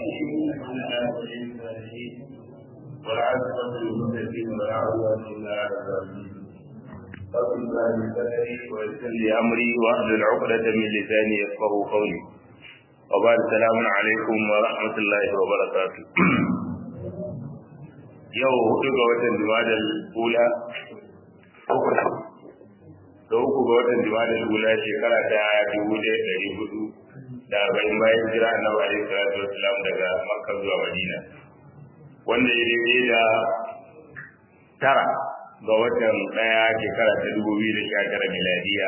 والعاقبة للمتقين ولا عدوان إلا على الظالمين رب الله صدري ويسر لي أمري واحلل عقدة من لساني يفقه قولي وبعد السلام عليكم ورحمة الله وبركاته yau hudu ga watan jumadal ula da uku ga watan jumadal ula shekara ta dubu ɗaya ɗari hudu da arba'in bayan jira annabi alaihi salatu wasalam daga makka zuwa madina wanda ya daidai da tara ga watan ɗaya shekara ta dubu biyu da sha tara miladiya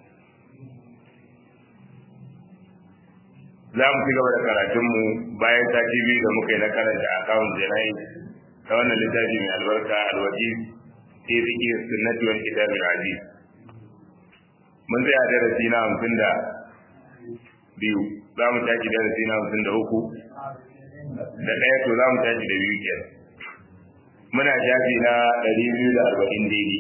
za mu ci gaba da karatunmu bayan sati biyu da muka yi na karanta akawun jana'i ta wannan littafi mai albarka alwaji fi ziki sunnati wal kitab al aziz mun tsaya darasi na hamsin da biyu za mu tashi darasi na hamsin da uku da ɗaya to za mu tashi da biyu kenan muna shafi na ɗari biyu da arba'in daidai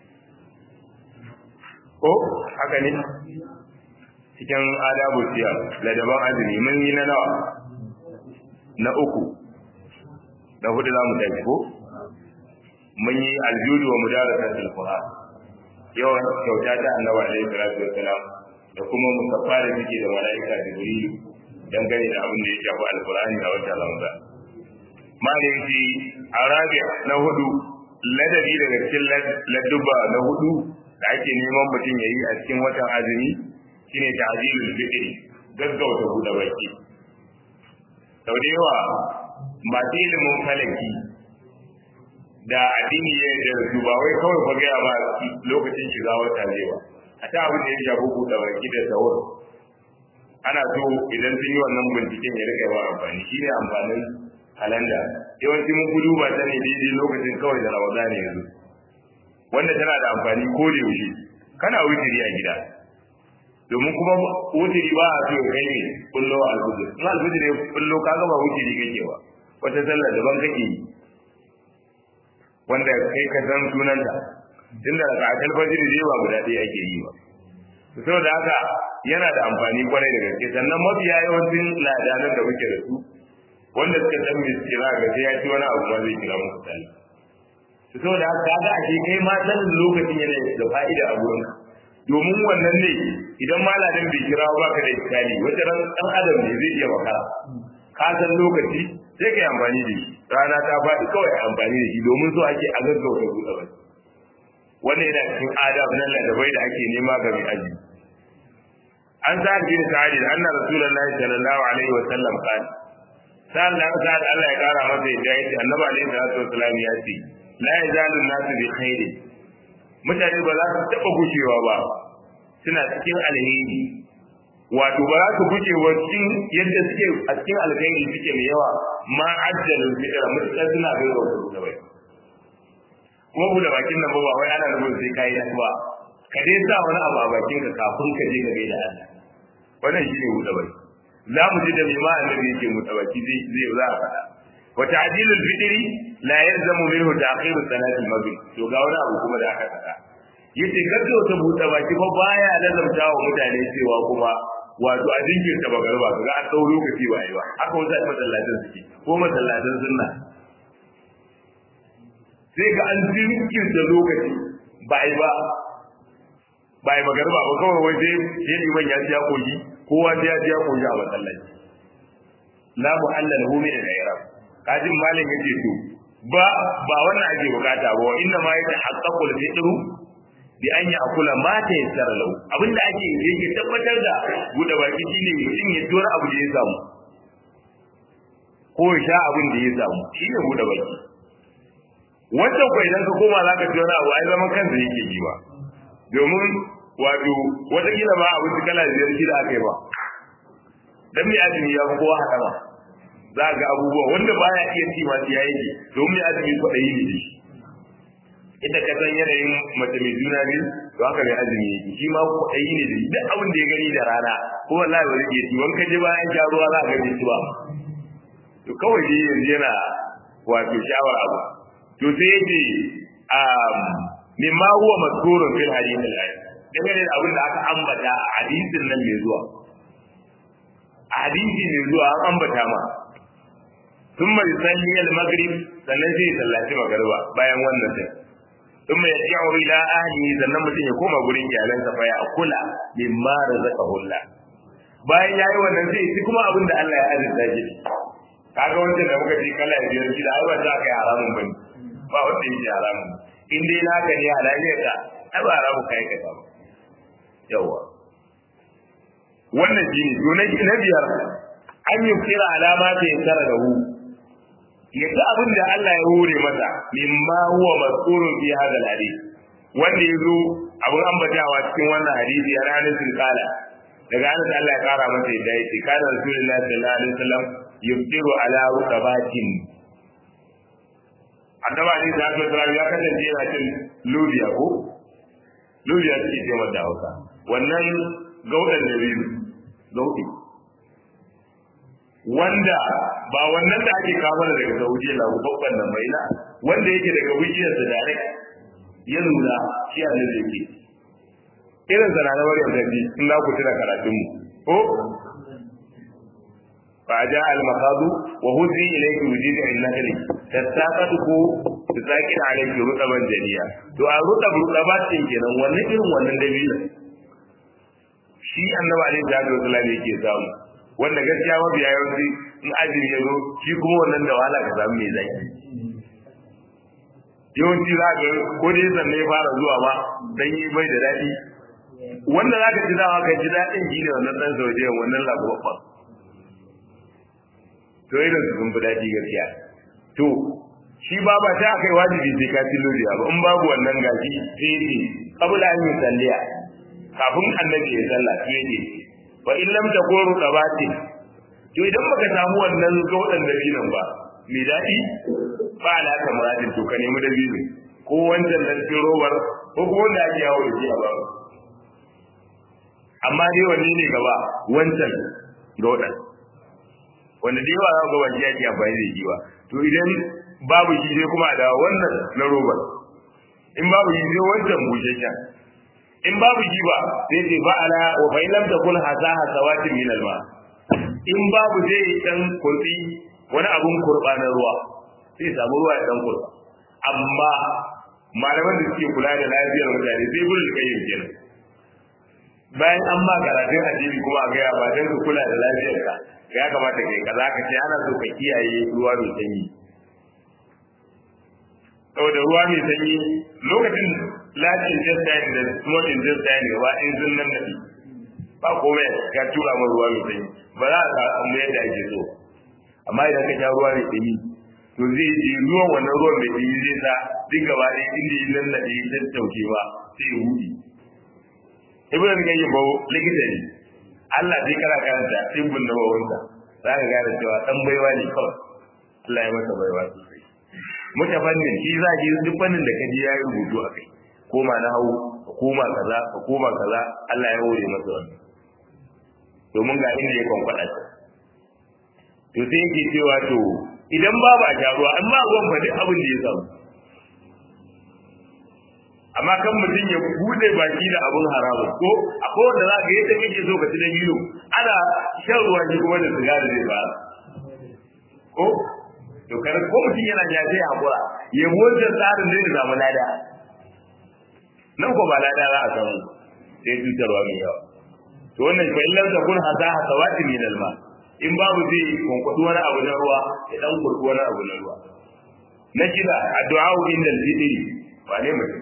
ko haka ne cikin adabu siyar ladaban azumi mun yi na nawa na uku da hudu za mu tafi ko mun yi aljudu wa mudarasa qur'an yawan kyauta ta annabi alaihi salatu wassalam da kuma musaffa da suke da malaika jibril dangane da abin da ya shafi alqur'ani a wata ramadan malaiki arabiya na hudu ladabi daga cikin ladduba na hudu da ake neman mutum ya yi a cikin watan azumi shine ta'jilul fitr gaggauta buɗe baki sau da yawa masu ilimin falaki da addini ya yi da su ba wai kawai fa gaya ba lokacin shiga wata ne ba a ta abin da ya shafi buɗe baki da sahur ana so idan sun yi wannan binciken ya rika yawa amfani shi ne amfanin kalanda yawanci mun gudu ba ta ne daidai lokacin kawai da ramadan yanzu wanda tana da amfani ko da yaushe kana wutiri a gida domin kuma wutiri ba a so ya kai ne kullo alfujir in alfujir ya kullo ka gaba wutiri kake ba wata sallar daban kake yi wanda kai ka san sunanta tunda da akal fajiri dai ba guda ɗaya ake yi ba saboda haka yana da amfani kwarai da gaske sannan mafiya yawancin ladanan da muke da su wanda suka san me suke za ga sai ya ci wani abu ma zai kira muku sallah saboda haka kaga a kai ma sanin lokacin yana da fa'ida a gurinka domin wannan ne idan malamin bai kira ba ka da iskali wata ran dan adam ne zai iya makara ka san lokaci sai ka yi amfani da shi rana ta faɗi kawai a amfani da shi domin so ake a gaggauta buɗe bai wannan yana cikin adab nan ladabai da ake nema ga mai aji an sa'ad bin sa'id anna rasulullahi sallallahu alaihi wa sallam qala sa'ad da sa'ad Allah ya kara masa yadda yace annabi alaihi salatu wasallam ya ce la yazalu nasu bi khairin mutane ba za su taɓa gushewa ba suna cikin alheri wato ba za su guje wa cikin yadda suke a cikin alheri suke mai yawa ma ajjalin fitira mutukar suna bai wa su da bai kuma buɗe bakin nan ba ba wai ana nufin sai kayi ba ka dai sa wani abu a bakin ka kafin ka je ka gaida Allah wannan shi ne buɗe baki za mu ji da mai ma annabi yake buɗe baki zai zai za a faɗa wa ta'dilul fitri la yalzamu minhu ta'khiru salati al-maghrib to ga wani abu kuma da aka faɗa yace gaggauta buɗe baki ba baya lazamta wa mutane cewa kuma wato a jinkirta ba garba kaga an dau lokaci ba yi ba haka wasu masallatan suke ko masallatan sunna sai ga an jinkirta lokaci ba yi ba ba yi magarba ba kawai wai sai sai liman ya ji ya koyi kowa sai ya ji ya koyi a masallaci la mu'allal hu min al-i'rab kajin malam yace to ba ba wannan ake bukata ba inna ma yata haqqaqul fitru bi an ya akula ma ta yassara lau abinda ake yake tabbatar da buɗe baki shine mutum ya tura abu da ya samu ko ya sha abin da ya samu shine buɗe baki wanda ko idan ka koma zaka ci wani abu ai zaman kansa yake yi ba domin wato wataƙila ba abin da kala biyar shi da aka yi ba dan mai azumi ya fi kowa haɗa ba za ga abubuwa wanda baya iya ci masu ya yake domin mai azumi kwaɗayi ne da shi ita ka san yanayin mace mai juna biyu to haka mai azumi yake shi ma ko ayi ne da duk abin da ya gani da rana ko wallahi ba zai ci wanka je bayan sha ruwa za ka ga ci ba to kawai dai yanzu yana wato shawar abu to sai yace um mimma huwa mazkurun fil hadith al-ayat dangane da abin da aka ambata a hadisin nan mai zuwa a hadisi mai zuwa an ambata ma thumma yusalli al-maghrib sannan sai sallaci magriba bayan wannan sai thumma yarji'u ila ahlihi sannan mutum ya koma gurin iyalansa fa ya kula mimma razaqahu Allah bayan yayi wannan sai shi kuma abin da Allah ya azurta shi kaga wanda da muka ji kala biyar shi da ai ba za ka yi haramun bane ba wanda yake haramun in dai naka ne halaliyar ka ai ba haramun kai ka ba yawa wannan shi ne to na biyar an yi kira alama ta yankara da hu ya ga abin da Allah ya hore masa mimma huwa mas'ulun fi hadal hadith wanda ya zo abin ambatawa cikin wannan hadisi ya ranar sun kala daga anas Allah ya kara masa yadda ya ce kana rasulullahi sallallahu alaihi wasallam yuftiru ala rukabatin annaba ne da aka tsara ya kasance yana cin lubiya ko lubiya suke ce mata hausa wannan gaudan da biyu gaudi wanda ba wannan da ake kawo daga Saudiya la babban nan bai na wanda yake daga wujiyar da direct ya nuna shi a nan yake irin sana na Maryam da bi in za ku tuna karatun mu ko fa ja al maqadu wa huzi ilayki wujidi al nakli tasaqatu tasaqin alayki rutaban janiya to a rutab rutabatin kenan wannan irin wannan dabila shi annabi alaihi salatu wasallam yake samu wanda gaskiya mafi yawanci in azumi ya zo shi kuma wannan da wahala ka samu mai zaki yawanci za ka ko dai sannan ya fara zuwa ma dan yi bai da daɗi wanda za ka ji dawa ka ji daɗin shi ne wannan ɗan saudiyan wannan lagowa to irin su sun fi daɗi gaskiya to shi ba ba ta kai wajibi sai ka ci lodiya ba in babu wannan gashi sai ne kabula an yi salliya kafin annabi ya sallah sai ne wa in lam takunu qabati to idan baka samu wannan gaudan dabinan ba mai dadi ba ala ka muradin to ka nemi dabino ko wancan nan cikin robar ko ko wanda ake yawo da shi a ba amma dai wanne ne gaba wancan gaudan wanda da yawa ga wani yake amfani da shi ba to idan babu shi sai kuma da wannan na robar in babu shi sai wancan busheshen in babu shi ba sai ce ba ala wa fa lam takun hasaha sawatin min alma in babu zai dan kurbi wani abun kurba na ruwa sai samu ruwa ya dan kurba amma malaman da suke kula da lafiyar mutane sai gurin kai yin kenan bayan an ma karatun addini kuma a gaya ba dan ka kula da lafiyar ka ya kamata kai kaza ka ce ana so ka kiyaye ruwa mai sanyi saboda ruwa mai sanyi lokacin large intestine da small intestine gaba in sun nan nafi ba komai ka tura min ruwa mai sanyi ba za a samu yadda ake so amma idan ka sha ruwa mai sanyi to zai ji ruwan wannan ruwan mai sanyi zai sa duk gaba ɗaya inda yi nan nafi ta tauke ba sai ya huɗi ibn al-qayyim ba likita ne Allah sai kana karanta tibbun na bawanta za ka gane cewa dan baiwa ne kawai Allah ya masa baiwa sosai mutafannin shi za ki duk fannin da kaji yayi rubutu a kai koma na hau ka koma kaza ka koma kaza Allah ya hore masa wannan domin ga inda ya kwankwada ta to sai yake cewa to idan babu a jaruwa an ba ruwan fa duk abin da ya samu amma kan mutum ya bude baki da abun haramu ko akwai wanda za ka yadda kake so ka ci da biyu ana shan ruwa shi kuma da sigari zai fara ko to kar ko mutum yana ja sai hakura ya motsa tsarin zai samu lada nan ko ba lada za a samu sai cutarwa mai yawa to wannan fa illam takun hasaha sawati min alma in babu zai kunkudu wani abu na ruwa ya dan kurku wani abu na ruwa na kira addu'a inda al-fitri ba ne mutum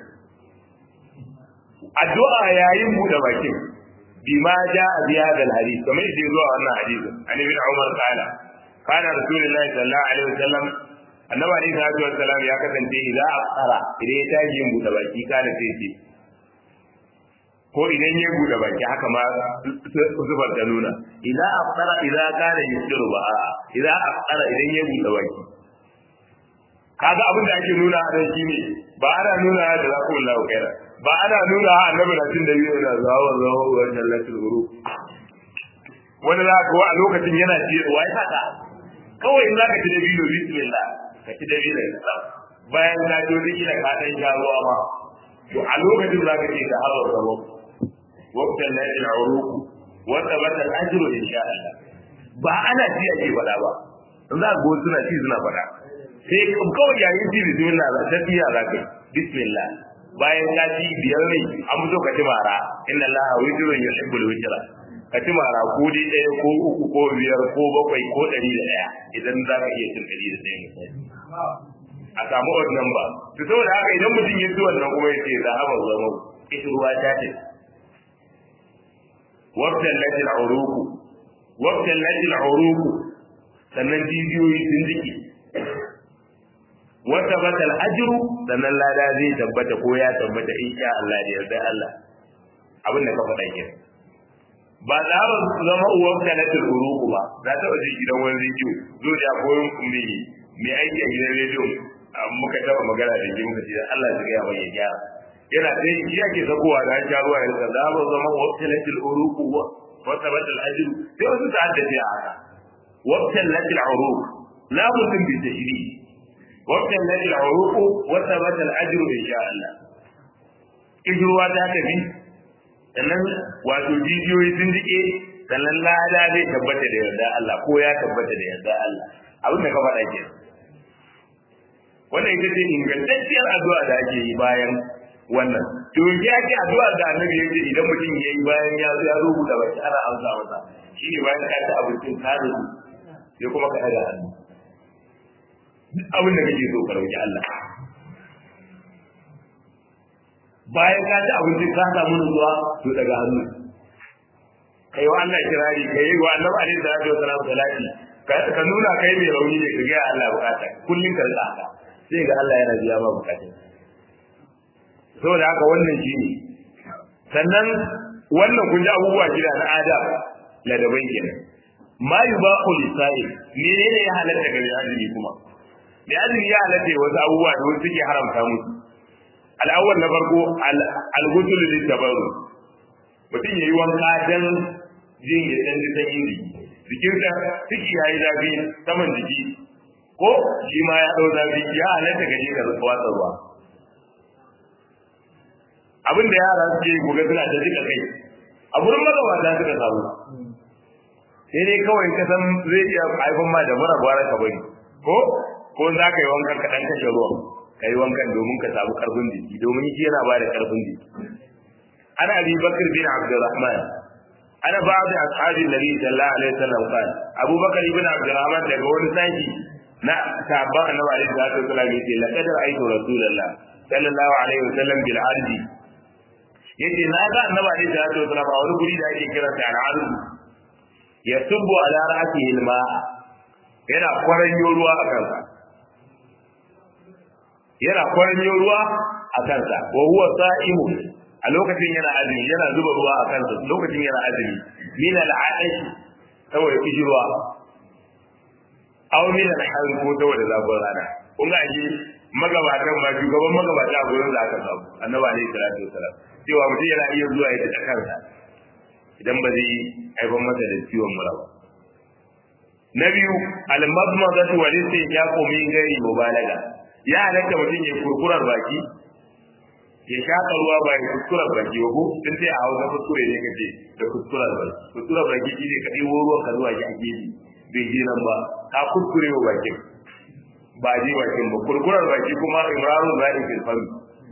addu'a yayin buɗe bakin bima ja'a bi hadha al-hadith kamar yadda zuwa wannan hadisi an ibn umar qala kana rasulullahi sallallahu alaihi wasallam annabi alaihi salatu wasallam ya kasance idan afara idan ya tashi yin buɗe baki kana sai ce ko idan ya buɗe baki haka ma zubar da nuna idan afara idan kana yusiru ba idan afara idan ya buɗe baki kaga abin da ake nuna a nan shine ba ana nuna da za ku lahu kaira ba ana nuna annabi na cin da biyu da zawo zawo wa jallatul guru wani za ka a lokacin yana ci wa ya saka kawai in za ka ci da biyu bismillah ka ci da biyu da bayan ka jo riki da ka dan sha ruwa ma to a lokacin za ka ce da hawa zawo waqtan la al-uruq wa tabata al-ajru insha Allah ba ana ji ake faɗa ba in za ga suna ci suna faɗa sai kawai yayin ci bismillah za ta tiya za ka bismillah bayan ka ci biyar ne an zo ka ci mara inna allaha witrun yuhibbul witra ka ci mara ko dai ɗaya ko uku ko biyar ko bakwai ko ɗari da ɗaya idan za ka iya cin ɗari da ɗaya misali a samu odd number to saboda haka idan mutum ya ci wannan kuma ya ce za a ba zama ita ruwa ta ce wabtan lajil uruku wabtan lajil uruku sannan jijiyoyi sun jike wata batal ajru sannan lada zai tabbata ko ya tabbata insha Allah da yarda Allah abin da ka faɗa ke ba za ba zama uwan kanatul uruku ba za ta waje gidan wani rediyo zo da koyon kuma mai aiki a gidan rediyo muka taba magana da shi muka ce Allah ya ga mai gyara yana sai shi ake sakowa da sha ruwa ya za ba zama uwan kanatul uruku wata batal ajru sai wasu ta haddace a haka وابتلت العروق لا مسلم بالتشريع وابتلت العروق وثبت الاجر ان شاء الله ijruwa ta tafi sannan wato jijiyoyi sun jike sannan lada zai tabbata da yarda Allah ko ya tabbata da yarda Allah abin da ka faɗa ke wannan ita ce ingantacciyar addu'a da ake yi bayan wannan to ya ce addu'a da annabi yace idan mutum yayi bayan ya ya rubuta baki ana amsa masa shi ne bayan ka ci abincin ka rubuta sai kuma ka ɗaga hannu duk abin da kake so ka roki Allah bayan ka ci abinci ka samu nutsuwa to daga hannu kai wa Allah kirari kai wa Annabi alaihi salatu wa salam salati ka nuna kai mai rauni ne ka ga Allah bukata kullun ka rika haka sai ga Allah yana biya ma bukatun saboda haka wannan shine sannan wannan kun ji abubuwa gida na adab ladaban kenan ma yubahu lisa'il menene ya halatta ga azumi kuma mai azumi ya halatta wasu abubuwa da wasu suke haramta musu al'awwal na farko al-ghusl litabarru mutum yayi wanka dan jin ya dan ji sanyin jiki jikinsa ciki yayi zafi saman jiki ko shi ma ya dau zafi ya halatta gaje ka watsa ruwa abin da yara suke gobe suna ta jika kai a gurin magabata suka samu sai dai kawai ka san zai iya haifan ma da mura gwara ka bari ko ko za ka yi wankan ka dan kashe ruwan ka yi wankan domin ka samu karfin jiki domin shi yana ba da karfin jiki ana abi bakr bin abdurrahman ana ba'd ashabi nabi sallallahu alaihi wasallam kan abu bakr ibn abdurrahman daga wani sashi na sahabban annabi alaihi salatu wasallam yace laqad ra'aytu rasulullah sallallahu alaihi wasallam bil ardi yace na ga annabi alaihi salatu wasallam a wani guri da ake kira ta al-ardi ya subbu ala ra'sihi al-ma yana kwaranyo ruwa a kansa yana kwaranyo ruwa a kansa wa huwa sa'imu a lokacin yana azumi yana zuba ruwa a kansa lokacin yana azumi min al-aish saboda kishirwa aw min al-har ko saboda zafin rana kun ga shi magabatan ba shugaban magabata a gurin da aka samu annabi alaihi salatu wasalam cewa mutum yana iya zuwa ya ta kansa idan ba zai haifar masa da ciwon mura ba na biyu al-madmadatu wal istinjaqu min ghairi mubalaga ya halatta mutum ya kurkurar baki ya shaka ruwa ba ya kuskurar baki ba ko sun ce a hausa kuskure ne kace da kuskurar baki kuskurar baki shi ne ka ɗebo ruwan ka zuwa ki a gefe bai je nan ba ka kuskure wa bakin ba je bakin ba kurkurar baki kuma imranu za'i fil fami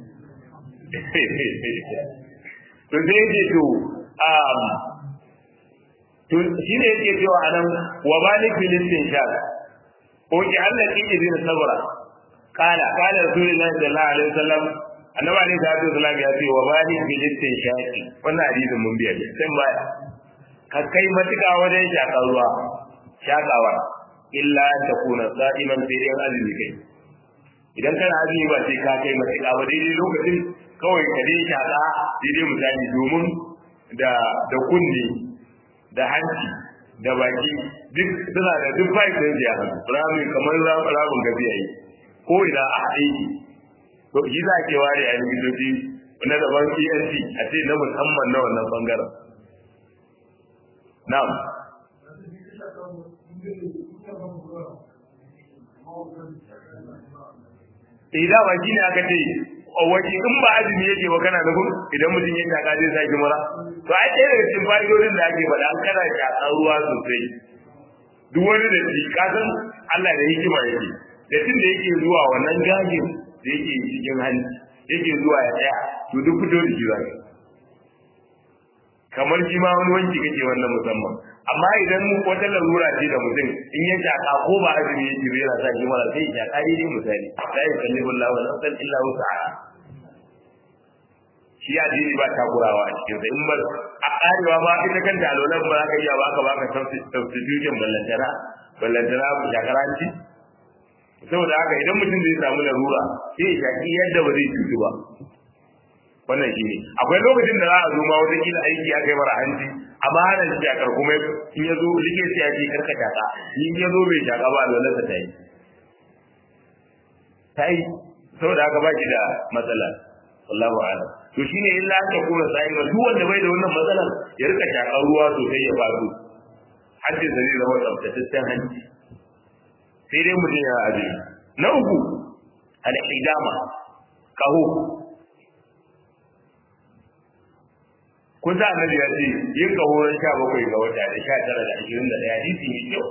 to sai yake to um to shi ne yake cewa anan wa malik filistin sha ko ki Allah ki izin sabra kala kala rasulullahi sallallahu alaihi wasallam annabi alaihi salatu wasallam ya ce wa malik filistin shaqi wannan hadisin mun biya ne sai baya ka kai matuƙa wajen shakar ruwa shakawa illa an takuna sa'iman sai dai azumi kai idan kana azumi ba sai ka kai matuƙa ba daidai lokacin kawai ka dai shaka daidai misali domin da da kunne da hanci da baki duk suna da duk bai da ya hannu rami kamar rabin gabi yayi ko ina a haɗe ki to shi za ke ware a likitoci na daban ENT a ce na musamman na wannan bangaren na'am idan ba shi ne aka ce waje in ba azumi yake ba kana nufin idan mutum ya shaka zai sake mura to ai ɗaya daga cikin fa'idodin da ake faɗa an kana shaka ruwa sosai duk wani da shi kasan Allah da hikima yake da tun da yake zuwa wannan gajin da yake cikin hanci yake zuwa ya tsaya to duk fito da shi zaka kamar shi ma wani wanki kake wannan musamman amma idan wata larura ce da mutum in ya shaka ko ba azumi yake bai yana sa shi mara sai ya shaka dai misali la yukallifu Allahu nafsan illa wus'aha shi addini ba takurawa a cikin sa in ba a karewa ba ita kanta alolan ba za ka iya ba ka ba ka substitution ballantana ballantana ku shakaranci saboda haka idan mutum zai samu larura sai ya shaki yadda ba zai cutu ba wannan shi ne akwai lokacin da za a zo ma wata kila aiki aka yi mara hanci amma hana shi shakar kuma in ya zo likita ya ce karka shaka in ya zo bai shaka ba alolansa ta yi ta yi saboda haka ba shi da matsala wallahu a'lam to shine illa ta kuma sai ba duk wanda bai da wannan matsalar ya rika shakar ruwa sosai ya faru hajji zai zama tsaftataccen hanci sai dai mutum ya aje na uku al-hijama kaho kun sa annabi ya ce yin kaho ran sha bakwai ga wata da sha tara da ashirin da ɗaya hadisi mai kyau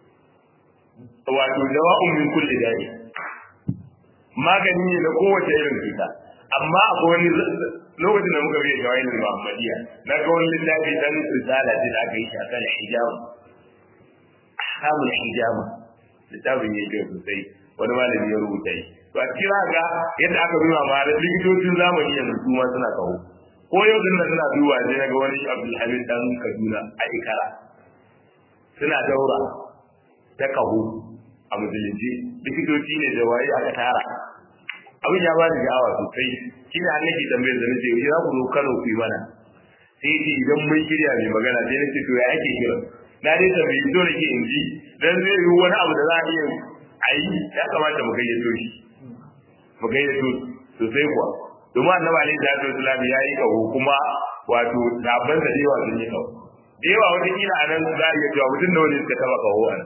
wato dawa'un min kulli da'i magani ne na kowace irin cuta amma akwai wani lokacin da muka biya shawai da Muhammadiyya na ga wani littafi dan risala ce da aka yi shi akan hijab ahkamul hijama littafin ya kyau sosai wani malami ya rubuta shi to a cikin ga yadda aka nuna ma da likitocin zamani yanzu su ma suna kawo ko yau din nan suna duba sai na ga wani Abdulhamid dan Kaduna a Ikara suna daura ta kaho a musulunci likitoci ne da waye aka tara abin ya bani sha'awa sosai shi ne annabi tambayar da nace yau za ku zo Kano ku yi mana sai ce idan mun shirya mai magana sai nace to ya ake kira na dai tambayi to nake in ji dan zai yi wani abu da za a iya a yi ya kamata mu gayyato shi mu gayyato sosai kuwa domin annabi alaihi salatu wasallam ya yi kaho kuma wato sabon da yawa sun yi kaho da yawa wata kila a nan za a iya cewa mutum da wani suka taba kaho a nan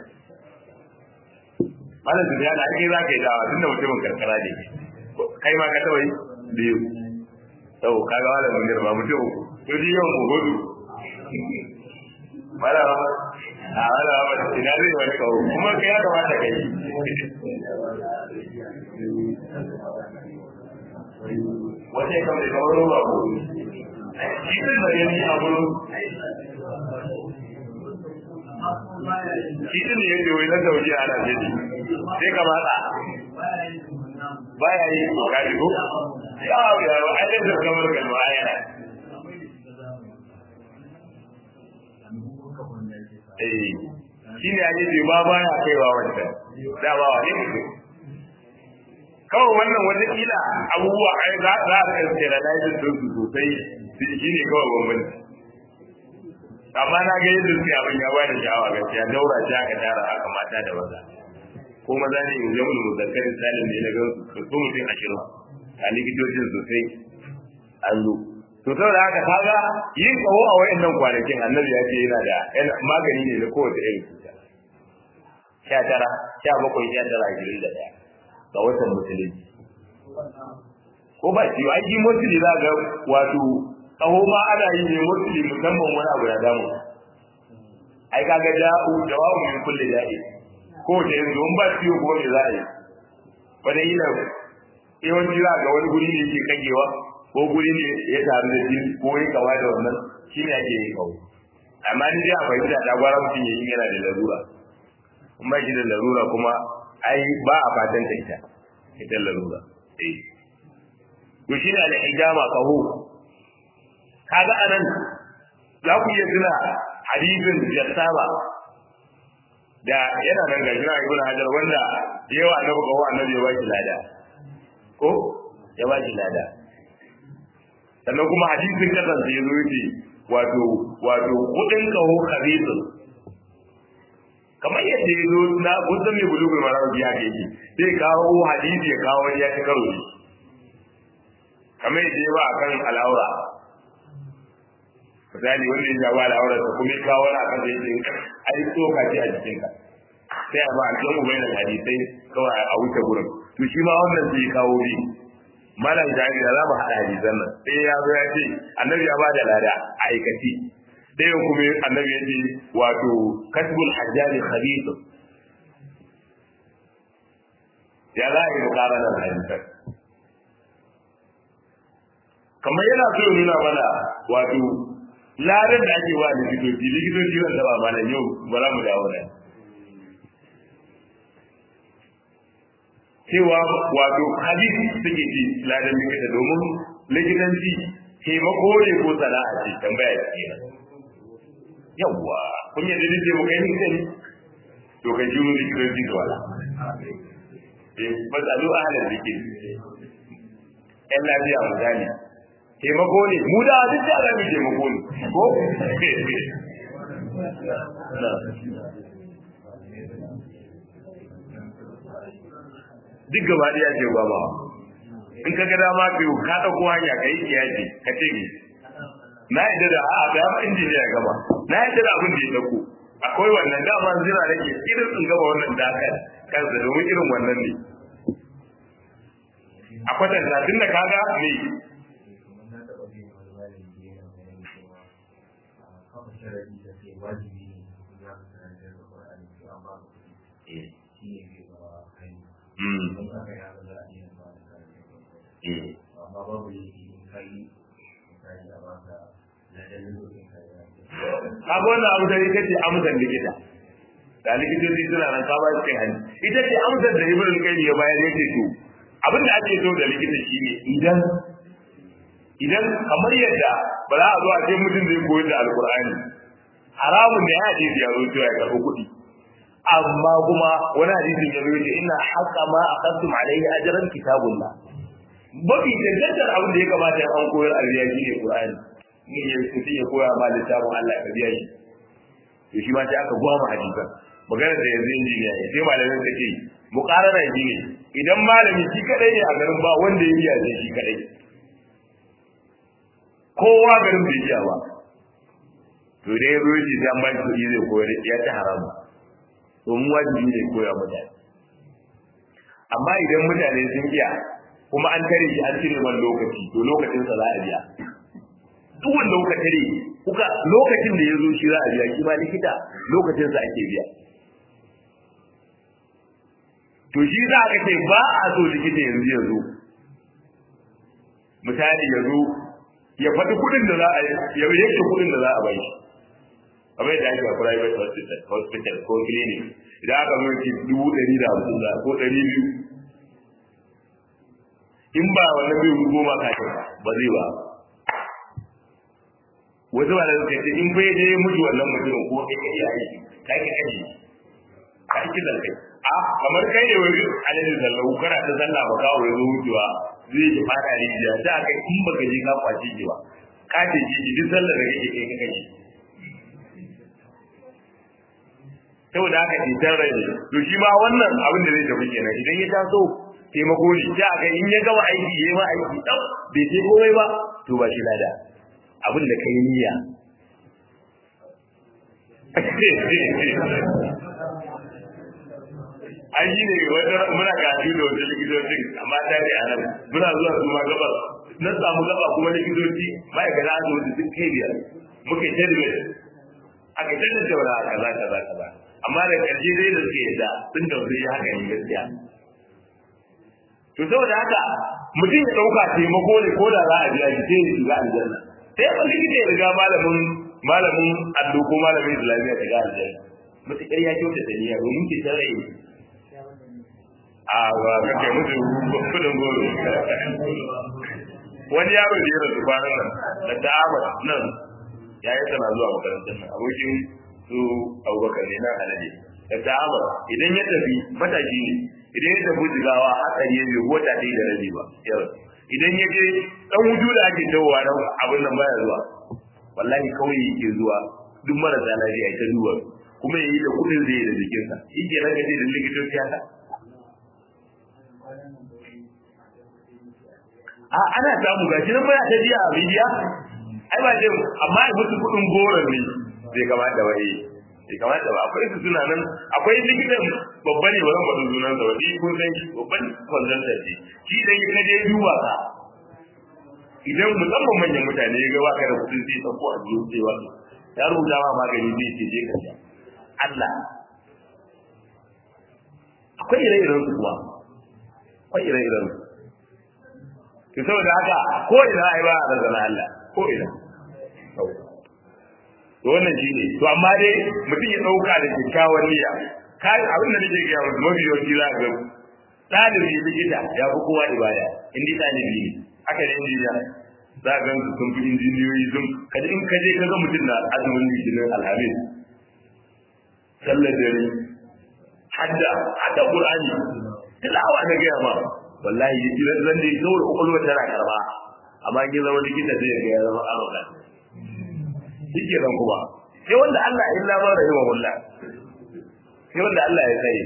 malam da ya da ake za ka yi dawa tunda mutumin karkara ne kai ma ka taba yi biyu sau ka ga malam mun ba mutum uku to ji yawan ku hudu malam a malam ba ina zai wani kawo kuma kai ya kamata ka yi wata ya kamar kamar roba ko shi ne da yanni a gurin shi ne yake wai na sauki ana jini sai ka matsa baya yi ko kaji ko ya ya ai da kamar kalma aya eh shine ake ce ba baya kaiwa wanda da ba wani mutum kawai wannan wata kila abubuwa ai za za a kan tsira da yin su sosai shine kawai bambanci amma na ga yadda suke abin ya bani sha'awa gaskiya daura shi aka tara haka mata da maza ko maza ne in zama da muzakkarin salim ne na ga su so mutum ashirin a likitocin sosai an zo to saboda haka kaga yin tsawo a wayannan kwanakin annabi ya ce yana da magani ne na kowace irin cuta sha tara sha bakwai sha tara ashirin da ɗaya ga watan musulunci ko ba shi ai shi musulmi za ga wato tsawo ma ana yi ne musulmi musamman wani abu ya damu ai kaga da'u dawawu min kulli da'i ko da yanzu in ba ciwo kuma me za a yi wani yi nan yawanci za ga wani guri ne yake kagewa ko guri ne ya taru da jini ko ya kama da wannan shi ne ake yin kawo amma ni dai a fahimta ta gwara mutum ya yi yana da larura in ba shi da larura kuma ai ba a fatan ta ita ita larura eh to shi ne al-hijama kaho kaga anan za ku iya tuna hadisin jassama da yana nan ga jira ibn hajar wanda yawa annabi kawo annabi ya baki lada ko ya baki lada sannan kuma hadisin kasance ya zo yake wato wato kudin kaho khabithun kamar yadda ya zo na gudun mai bulugul marar biya ke yake sai kawo hadisi ya kawo ya ci karo ne kamar yadda ya ba a kan al'aura misali wanda ya ba al'aura ta kuma ya kawo na kan da yake ai tsoka ce a jikinka sai a ba a cikin ubayin hadisai kawai a wuce gurin to shi ma wannan zai kawo bi malam jari da za mu haɗa hadisan nan sai ya zo ya ce annabi ya ba da lada a aikaci ɗayan kuma annabi ya ce wato kasbul hajjari khabith ya za a yi mukaranar hadisan kamar yana so ya nuna mana wato ladan da ake wa likitoci likitoci wanda ba malam yau ba za mu dawo da cewa wato hadisi suke ci ladan likita domin likitanci taimako ne ko sana'a ce tambaya ce yawwa kun yadda da ce muka yi sani to ka ji mu likitanci da wala eh masalu ahalar zikir yan lafiya misali taimako ne mu da duk da alamin taimako ne ko duk gaba ɗaya ce ba ba in ka ga dama ka yi ka ɗauko hanya ka yi kiyaye ka ce ni na yadda da a ga ma injiniya gaba na yadda da abin da ya ɗauko akwai wannan dama zira nake irin in gaba wannan da aka kansa domin irin wannan ne a kwatanta tun da kaga ne Kaga wannan abu da ita ce amsar likita. Da likitoci suna nan ka ba su kai hannu. Ita ce amsar da Ibrahim kai ya bayar yake to abin da ake so da likita shine idan idan kamar yadda ba za a zo a ce mutum zai koyar da alkur'ani haramun da ya ce ya zo cewa ya karɓi kuɗi amma kuma wani hadisin ya zo ce ina haƙa ma a kasum alaihi ajran kitabullah mafi cancantar abin da ya kamata an koyar a riya shine qur'ani in ya mutum ya koya ma littafin Allah ka biya shi to shi ma sai aka gwama hadisan maganar da yanzu injiniya ya sai malamin ka ce muqarara shi ne idan malami shi kadai ne a garin ba wanda ya iya sai shi kadai kowa garin bai iya ba to dai zo shi sai an ba shi kuɗi zai koyar ya ci haramu to mu wajibi ne koya mutane amma idan mutane sun iya kuma an tare shi an cire man lokaci to lokacin sa za a biya duk wanda kuka tare kuka lokacin da ya zo shi za a biya shi ba likita lokacin sa ake biya to shi za ka ce ba a so likita yanzu ya zo misali ya zo ya faɗi kuɗin da za a ya yanke kuɗin da za a bai shi kamar yadda ake a private hospital hospital ko clinic idan aka zo ki dubu ɗari da hamsin da ko ɗari biyu in ba wannan bai goma ka ba zai ba wasu ba da suka ce in bai je mutu wannan mutumin ko kai kai aiki kai ka kaji ka aiki da kai a kamar kai ne wani alaihi sallahu kana ta sallah ba kawo ya zo mutuwa zai ji fada rijiya da kai in baka je ka kwace ki ba ka ce ji duk sallar da kake kai ka kaji saboda haka cutar rai ne to shi ma wannan abin da zai tafi kenan idan ya taso taimako ne ta ga in ya gama aiki ya ma aiki dan bai ce komai ba to ba shi lada abin da kai niyya an yi ne wata muna gaji da wata likitocin amma ta ne a nan muna zuwa su ma gabar na samu gaba kuma likitoci ma'aikata asibiti sun kai biyar muke tadbir aka tadbir da kaza kaza kaza amma da ƙarshe dai da suke yadda sun tausayi haka ne gaskiya to saboda haka mutum ya ɗauka taimako ne ko da za a biya shi sai ya shiga aljanna sai ya likita ya riga malamin malamin allo ko malamin islamiyya shiga aljanna mutukar ya kyauta da niyya domin ki san rai a ba ka kai musu kudin goro wani yaro da ya rasu kwanan nan da ta'amar nan ya yi tana zuwa makarantar nan abokin su abubakar ne nan alade da ta'amar idan ya tafi mataki ne idan ya tafi jigawa hatsari ya bai wata ɗaya da rabi ba yau idan ya je dan wuju da ake dawowa nan abin nan baya zuwa wallahi kawai yake zuwa duk marasa lafiya ita duba kuma yayi da kudin zai da jikinsa shi ke nan gaje da likitoci haka a ana samu gashi nan baya ta biya a bidiya ai ba ce amma ai musu kudin goron ne bai kamata ba eh bai kamata ba akwai su suna nan akwai likitan babba ne ba zan faɗi sunan sa ba ni kun san shi babban kwanzantar ce shi dan yi kaje duba ka idan musamman manyan mutane ya ga ba ka da kudin sai tsako a biyu sai wasu ya rubuta ma magani zai ce je ka sha Allah akwai ire-iren su kuma akwai ire-iren su to saboda haka ko ina ai ba a zana Allah ko ina to wannan shine to amma dai mutum ya dauka da kyakkyawan niyya kai abin da nake ga mutum mafi yawanci za ga ɗalibi likita ya fi kowa ibada in dai ɗalibi ne haka ne injiniya za ga su sun fi injiniyoyi sun kaji in kaje ka ga mutum na azumin litinin alhamis sallar dare hadda hadda qur'ani tilawa na gaya ma wallahi idan zan dai saboda kokolwa tana karba amma in zama likita zai ga ya zama arogan shike nan kuma sai wanda Allah ya illa ma rahimahullah sai wanda Allah ya sai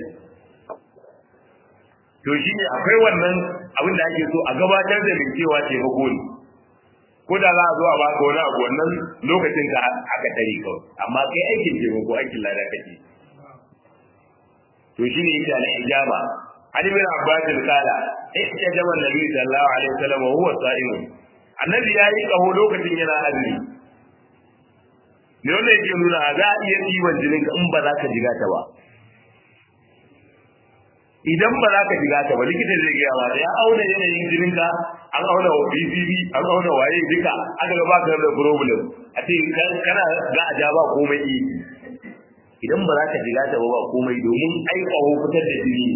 to shine akwai wannan abin da ake so a gabatar da mai cewa taimako ne ko da za a zo a baka wani abu wannan lokacin ka aka tare kawai amma kai aikin taimako aikin lada kake to shine yake al-hijaba Ali bin Abbas kala ihtajama Nabi sallallahu alaihi wasallam wa huwa sa'im annabi yayi kaho lokacin yana azumi ne wanda yake nuna za a iya ɗiban jinin ka in ba za ka jiga ta ba idan ba za ka jiga ta ba likita zai gaya ba ya auna yanayin jinin ka an auna wa BCB an auna waye duka aka ga ba ka da problem a ce kana za a ja ba komai idan ba za ka jiga ta ba ba komai domin ai kaho fitar da jini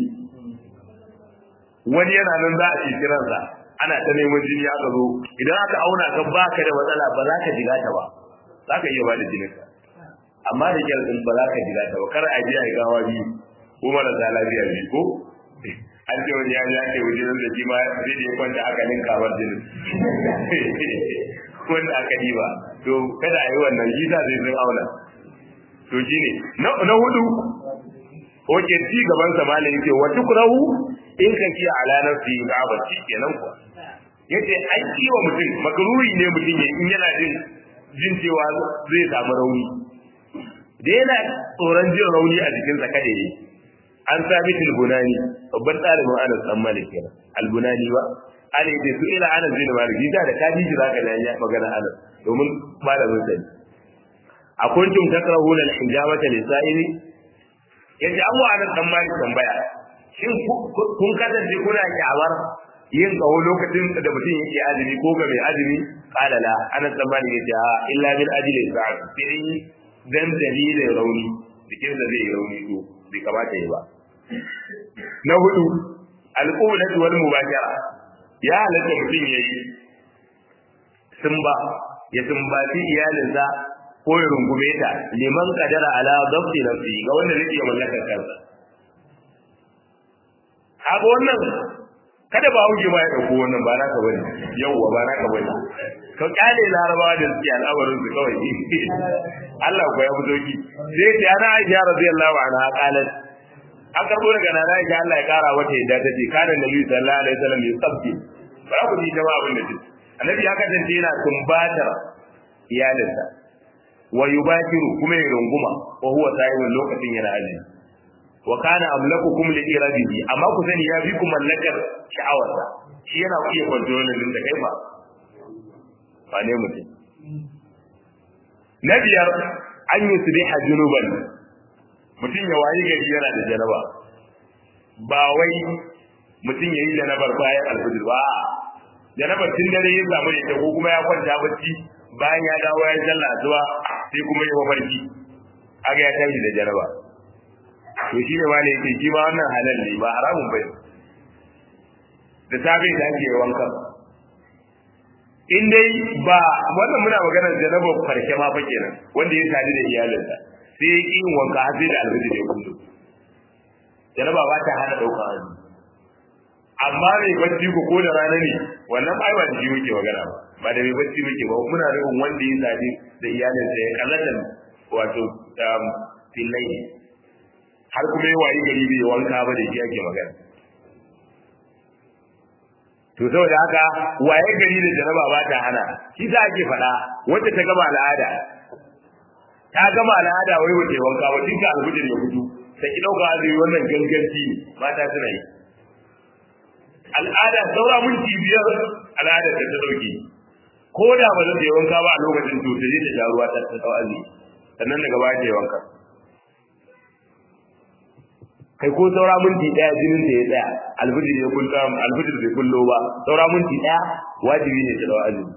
wani yana nan za a ce kiransa ana ta neman jini aka zo idan aka auna ka baka da matsala ba za ka jiga ta ba za ka iya ba da jinin ka amma da kyar din ba za ka jiga ta ba kar a je a gawa biyu ko marasa lafiya biyu ko an ce wani ya ya ke wajen da shi ma zai je kwanta aka ninka war jinin wanda aka yi ba to kada a yi wannan shi sa zai sun auna to shine na hudu Oke ci gaban sa malam yake wa tukrahu in kan kiya ala nafsi gabati kenan ko yace ai ciwo mutum makruhi ne mutum ya in yana jin jin cewa zai samu rauni da yana tsoron jin rauni a jikin sa kada yi an sabit al-bunani babban ɗalibin Anas dan Malik kenan al-bunani ba Ali da su ila Anas bin Malik da da kaji ji zaka da ya magana Anas domin malamin sa akuntum takrahuna al-hijabata lisa'ili yace an wa Anas dan Malik tambaya shin kun kasance kuna kyawar yin kawo lokacin da mutum yake azumi ko ga mai azumi qala la Anas dan Malik yace a illa bil ajli sa'at sai dan dalilin rauni cikin da zai rauni to bai kamata yi ba na hudu alqulatu wal mubashara ya halatta mutum yayi sumba ya sumbaci iyalinsa ko ya rungume ta liman kadara ala dabti nafsi ga wanda zai iya mallakar kansa kaga wannan kada ba hauke ba ya dauko wannan ba naka bane yawwa ba naka bane ka kyale larabawa da suke al'amarin su kawai Allah ko ya fito ki sai ta ana Aisha radiyallahu anha qalat an karbo daga nana Aisha Allah ya kara wata yadda ta ce kana Nabi sallallahu alaihi wasallam ya sabbi ba ku ji jama'a abin da take annabi ya kasance yana tumbatar iyalinsa wa yubashiru kuma ya runguma wa huwa sa'imun lokacin yana azumi wa kana amlakukum li iradihi amma ku sani ya fi ku mallakar sha'awarsa shi yana iya kontrolin din da kai ba ba ne mutum na biyar an yi su biha junuban mutum ya wayi gari yana da janaba ba wai mutum ya yi janabar bayan alfijir ba janabar tun dare ya samu da ko kuma ya kwanta bacci bayan ya dawo ya sallah zuwa sai kuma ya mafarki aga ya tashi da janaba to shi ne ma ne yake shi ma wannan halal ne ba haramun bai da safe da ake wanka in dai ba wannan muna maganar janabar farke ma fa kenan wanda ya sadu da iyalinsa sai ya yin wanka har sai da alfajir ya kundu janaba ba ta hana ɗaukar azumi amma mai bacci ko ko da rana ne wannan ai ba da shi muke magana ba ba da mai bacci muke ba muna nufin wanda ya sadu da iyalinsa ya kallata wato fillai har kuma yi wayi gari bai wanka ba da shi ake magana to saboda haka waye gari da jaraba ba ta hana shi za ake faɗa wacce ta gama al'ada ta gama al'ada wai wace wanka ba tun ka alfijir ya fito ta ki ɗauka azumi wannan ganganci ne mata suna yi al'ada saura minti biyar al'ada ta ta ɗauke ko da ba zai yi wanka ba a lokacin to ta je ta sha ruwa ta ta azumi sannan daga baya ta yi wanka kai ko saura minti daya jinin da ya tsaya alfijir ya kullo alfijir bai kullo ba saura minti daya wajibi ne ta dawo azumi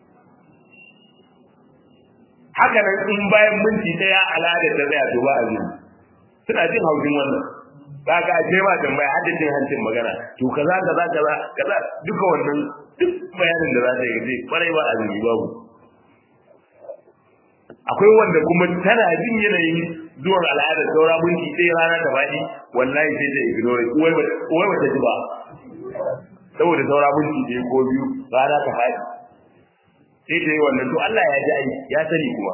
haka nan in bayan minti daya al'adar ta tsaya to ba azumi suna jin haushin wannan ba ka ce ma tambaya haddacin hancin magana to kaza kaza kaza kaza duka wannan duk bayanin da za ta yi zai kwarai ba azumi babu akwai wanda kuma tana jin yanayin zuwan al'ada saura minti ɗaya rana ta faɗi wallahi sai ta ignore uwai bata ji ba saboda saura minti ɗaya ko biyu rana ta faɗi sai ta yi wannan to Allah ya ji ai ya sani kuma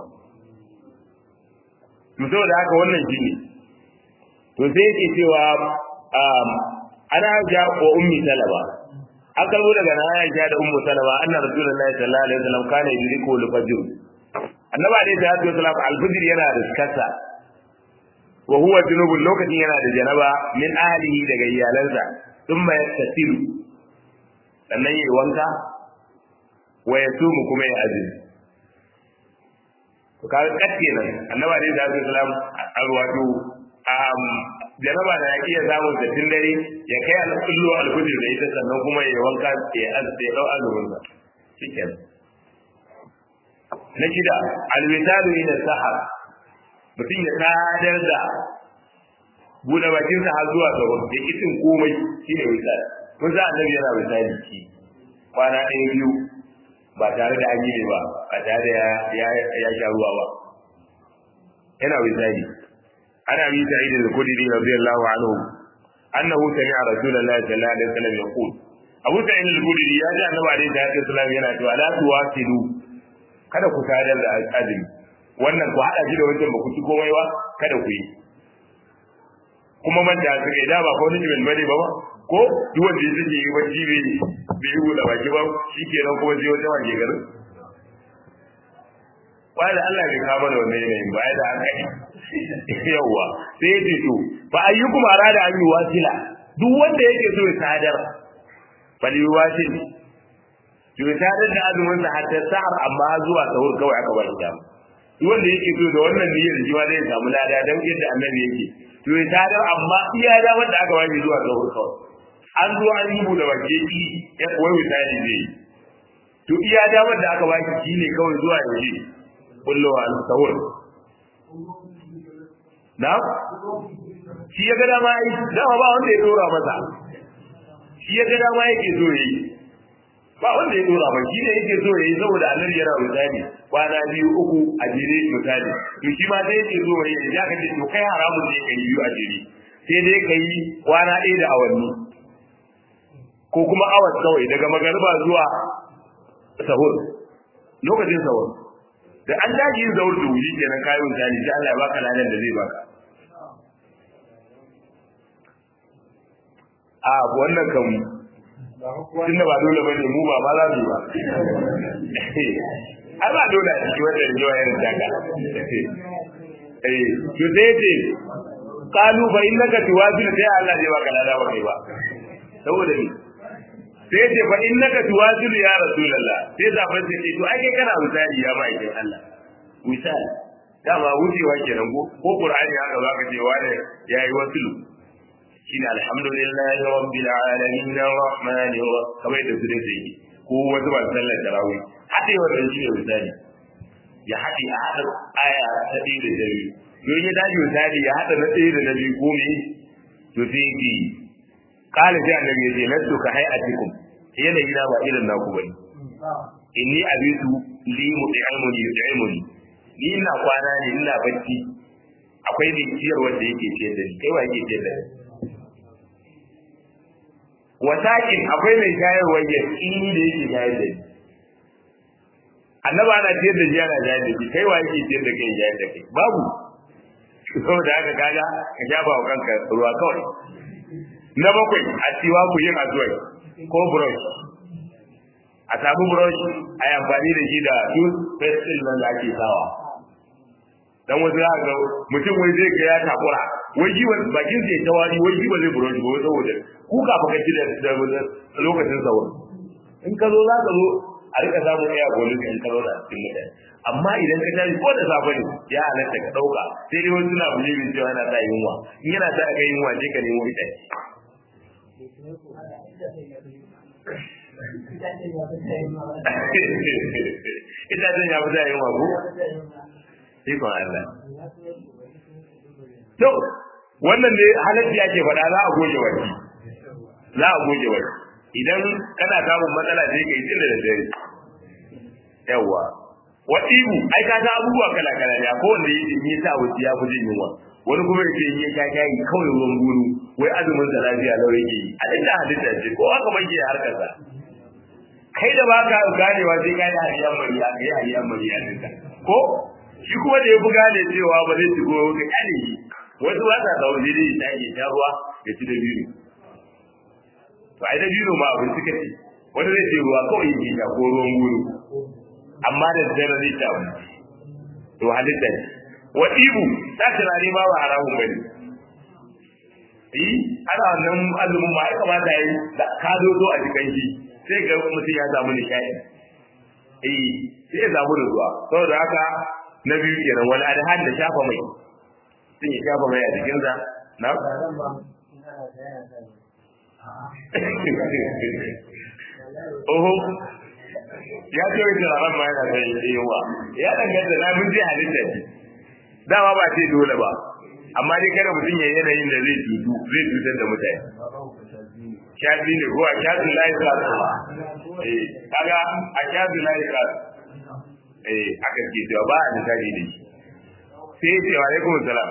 to saboda haka wannan shi ne to sai yake cewa ana ja wa ummi salama an kalbo daga na ya da ummu salama anna rasulullahi sallallahu alaihi wasallam kana yudriku al-fajr annabi alaihi salatu wasallam al-fajr yana da kasa wa huwa junubun lokacin yana da janaba min ahlihi daga iyalansa thumma yaktasilu sannan yayi wanka wa yasumu kuma ya azumi to kaga katke nan annabi alaihi salatu wasallam alwatu um janaba da iya samun da tun dare ya kai al-kullu al-fajr da ita sannan kuma ya wanka ya azumi ya dau azumin sa shikenan na shida al-witalu ila sahar mutum ya sadar da buɗe bakinsa har zuwa sahur da kitin komai shi ne misali kun sa annabi yana misali shi kwana ɗaya biyu ba tare da an yi ne ba ba tare da ya sha ruwa ba yana misali ana bi ta idin kudiri radiyallahu anhu annahu sami'a rasulullahi sallallahu alaihi wasallam yaqul abu sa'id al-khudri ya ji annabi alaihi wasallam yana cewa la tuwasilu kada ku sadar da azumi wannan ku haɗa shi da wancan ba ku ci komai ba kada ku yi kuma man da suka yi da ba ko nijin bane ba ko duk wanda ya take yi bacci bai bai yi da baki ba shikenan kuma sai wata waje garin ba da Allah bai kama da wannan yanayin ba da haka yawa sai ya ce to fa ayyukum arada an yi wasila duk wanda yake so ya sadar bal yi wasil to ya sadar da azumin sa hatta sa'ar amma zuwa sahur kawai aka ba shi dama duk wanda yake so da wannan niyyar shi ma zai samu lada dan yadda annabi yake to ya sadar amma iya da wanda aka ba shi zuwa sahur kawai an zo an yi bude baki ki ya wai misali zai to iya da wanda aka ba shi shine kawai zuwa yaushe kullowa al-sahur na shi ya ga dama ai dama ba wanda ya dora masa shi ya ga dama yake so yi ba wanda ya dora ba shi ne yake so yi saboda annabi yana misali kwana biyu uku a jere misali to shi ma sai yake so yi ya kace to kai haramun ne kai biyu a jere sai dai kai kwana ɗaya da awanni ko kuma awas kawai daga magariba zuwa sahur lokacin sahur da an daji yin zaur da wuri kenan kayan misali sai Allah ya baka ladan da zai baka a wannan kan tun da ba dole ba ne mu ba ma za mu yi ba ai ba dole a ciki wanda da yawa irin daga eh to sai ce kalu fa innaka tuwazil sai Allah zai baka lada ba kai ba saboda ni sai ce fa innaka tuwazil ya rasulullah sai zafin ce to ai kai kana misali ya ba idan Allah misali dama wucewa kenan ko ko qur'ani haka zaka ce wani yayi wasilu shine alhamdulillahi rabbil alamin arrahmanir rahim kamar da su dai ko wata ba sallar tarawih hade wannan shi ne misali ya hade a hada aya ta ɗaya da ta biyu don ya dace misali ya hada na ɗaya da na biyu ko me to sai ki kala sai annabi ya ce lasu ka hayatikum yanayi na ba irin naku bane inni abitu li mut'imuni yut'imuni ni ina kwana ne ina bacci akwai mai ciyar wanda yake ciyar da ni kai wa yake ciyar da ni wasakin akwai mai shayarwa ya tsini da yake shayar da ni annaba ana ciyar da shi ana shayar da shi kai wa yake ciyar da kai shayar da kai babu saboda haka kaga ka shafa wa kanka ruwa kawai na bakwai a ciwa ku yin azuwai ko brush a samu brush a yi amfani da shi da tooth paste nan da ake sawa dan wasu ya ga mutum wai zai ga ya takura wai ji wani bakin sai ta wani wai ji ba zai brush ba saboda ku ka baka ci da lokacin sauro in ka zo za ka zo a rika samun iya golu in ka zauna cikin mutane amma idan ka tashi ko da safe ne ya halatta ka dauka sai dai wasu na bulibin cewa yana sa yunwa in yana sa ka yunwa sai ka nemo ita ita zan ya fita yunwa ko ikon Allah to wannan ne halatti ake faɗa za a goge wani za a goge wani idan kana samun matsala sai ka yi tun da dare yawa wa ibu ai ka ta abubuwa kala kala ne ko wanda yake yi sa wuce ya fi jin yunwa wani kuma yake yi ya kai kawai ruwan guru wai azumin sa lafiya lau yake yi a inda halitta ce ko haka bai yi harkar sa kai da baka ganewa sai kai hariyan mariya kai hariyan mariya dinka ko shi kuma da ya fi gane cewa ba zai shigo ga kyale shi wasu ba sa zaune dai ta ke sha ruwa ya ci da biyu to ai da biyu ma abin suka ce wani zai ce ruwa kawai yake sha ko ruwan guru amma da dare zai ta abu to halitta ne wa ibu ta tunani ma ba haramun bane eh ana wannan azumin ma ai kamata yi da ka zo zo a cikin shi sai ga mutum ya samu nishadi eh sai ya samu nutsuwa saboda haka na biyu kenan wani adhan da shafa mai sun yi shafa mai a jikinsa na oho ya ce wai turaren ma yana sai yawa ya danganta na mun je halitta ce dama ba ce dole ba amma dai kada mutum ya yanayin da zai cutu zai cutar da mutane shafi ne ko a shafi layi ka eh kaga a shafi layi ka eh aka ce cewa ba a misali da shi sai ya ce wa alaikum salam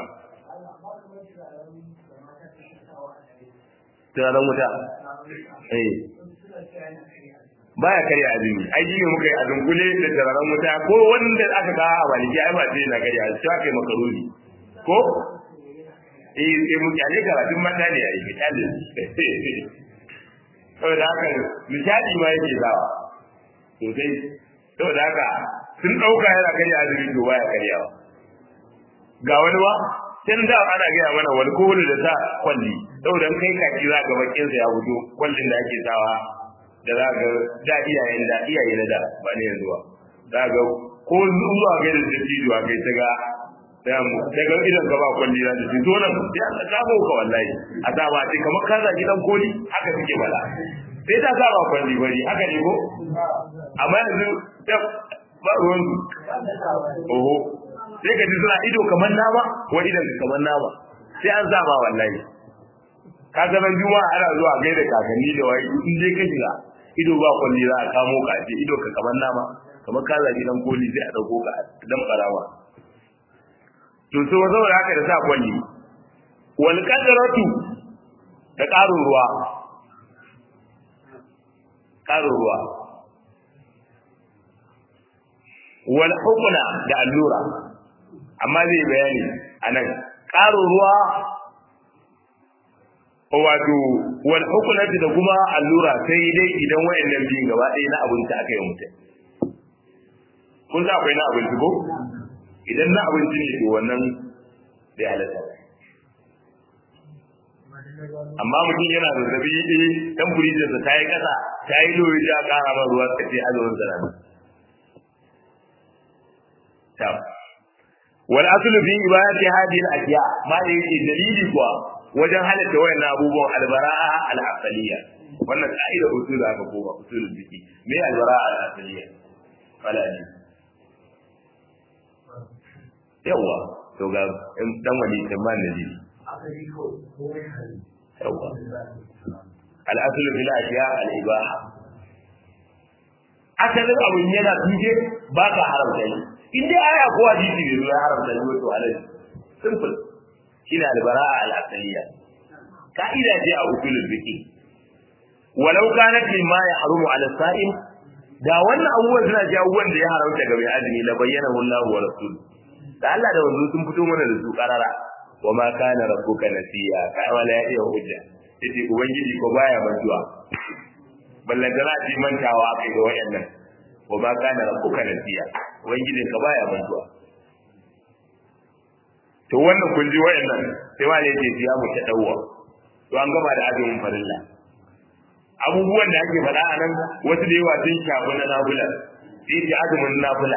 turaren wuta eh baya karya azumi ai shi ne muka yi azum kule da turaren wuta ko wanda aka kawo a baliki ai ba sai na karya shi aka yi makaroni ko eh sai mu kyale karatun mata ne ai misali saboda haka misali ma yake zawa sosai saboda haka sun ɗauka yana karya azumi to baya karyawa ga wani ba tun da ana gaya mana wani kowane da sa kwalli saboda in kai kaki za ga bakin sa ya fito kwallin da ake sawa da za ga da iyayen da iyaye na da ba ne yanzu ba za ga ko zuwa ga da dattijo a kai ta ga da mu daga idan ka ba kwalli za ta fito nan ya ta kamo ka wallahi a sa ba sai kamar ka zaki dan koli haka suke bala sai ta sa ba kwalli bari haka ne ko amma yanzu ba ruwan oho sai ka ji suna ido kamar nama ko idan ka kamar nama sai an zama wallahi ka ga ran juma'a ana zuwa gaida kakanni da wai in dai ka shiga ido ba kwalli za a kamo ka ce ido ka kamar nama kamar ka zagi dan koli sai a dauko ka dan barawa to so saboda haka da sa kwalli wal qadratu da ƙarin ruwa ƙarin ruwa wal hukuna da allura amma zai bayani anan ƙaro ruwa wato wal hukuna da kuma allura sai dai idan wayannan biyun gaba ɗaya na abinci aka yi mutum kun sa akwai na abinci ko idan na abinci ne to wannan bai halatta amma mutum yana zazzabi ɗaya ɗan furijinsa ta yi ƙasa ta yi loyi ta ƙara ma ruwa ta ce azumin sarari tam wal aslu fi ibadati hadhihi al asya ma da yake dalili kuwa wajen halatta wayannan abubuwan albara'a al asaliya wannan ka'ida usul aka koma usul biki me albara'a al asaliya wala ne yawa to ga dan wani tamman da ji yawa al aslu fil asya al ibaha asalin abun yana tuje ba ka haramta shi in dai aya ko hadisi bai ya haramta ne to alai simple shine albara'a al-asliya ka'ida ce a usulul fiqh walau kanat mimma yahrumu ala sa'im da wannan abubuwan suna ji abubuwan da ya haramta ga mai azumi la bayyana Allah wa rasul da Allah da wanzu sun fito mana da su karara wa ma kana rabbuka nasiya ka wala ya iya hujja yace ubangiji ko baya mantuwa ballan da za a ji mantawa kai ga wayannan wa ma kana rabbuka nasiya ubangijin ka baya mantuwa to wannan kun ji wayannan sai ma ne ce ya mu ta dawwa to an gaba da azumin farilla abubuwan da ake faɗa a nan wasu da yawa sun shafi na nafila sai ce azumin nafila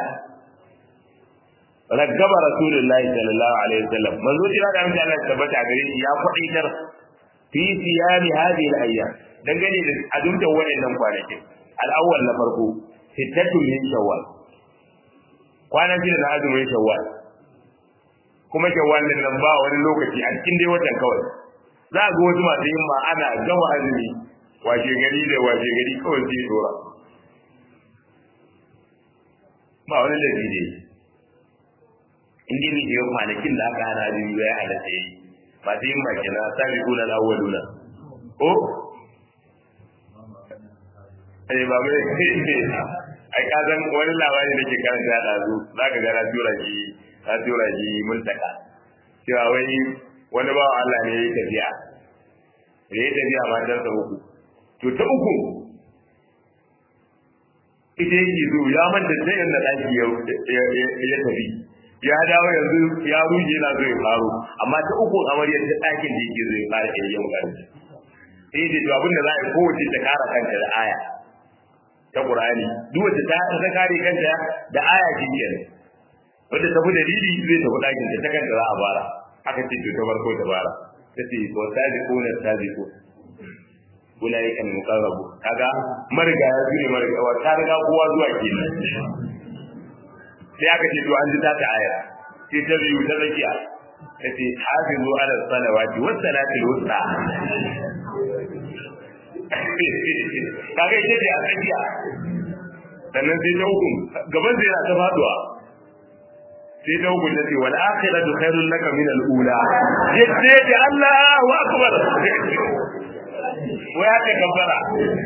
raggaba rasulullahi sallallahu alaihi wasallam manzo jira da amince Allah tabbata gare shi ya faɗitar fi siyami hadhihi al-ayyam dangane da azumta wayannan kwanakin al-awwal na farko sittatu min shawwal kwanan shida na azumin shawwal kuma shawwal din nan ba wani lokaci a cikin dai watan kawai za ga wasu masu yin ma ana gama azumi washe gari da washe gari kawai sai dora ba wani da ne in dai ne kwanakin da aka hana azumi ya halatta yi masu yin maki na sabi kuna na awwaluna ko eh ba mai ai ka san wani labari da ke karanta da zu zaka ga na tura shi na tura shi multaka cewa wai wani bawa Allah ne ya tafiya da ya tafiya matarsa uku to ta uku ita yake zo ya manta sai inda ɗaki ya tafi ya dawo yanzu ya ruje yana zo ya faro amma ta uku amaryar ta ɗakin da yake zo ya fara ke yin ƙarfi sai da to abin da za a yi kowace ta kara kanta da aya ta Qur'ani duk wacce ta ta kare kanta da aya ce kenan wanda tafi dalili zai tafi ɗakin ta ta kanta za a bara aka ce to ta farko ta bara ta ce wa sabiquna sabiqun ulaika al-muqarrabu kaga mariga ya zure mariga wa ta riga kowa zuwa kenan sai aka ce to an ji ta ta aya sai ta biyu ta zakiya ta ce hafizu ala salawati was salati wusta kaga ita ce a tsakiya sannan sai ta hukun gaban sai yana ta faduwa sai ta hukun ta ce wal akhiratu khairul laka min al ula yace da Allahu akbar wai haka kabbara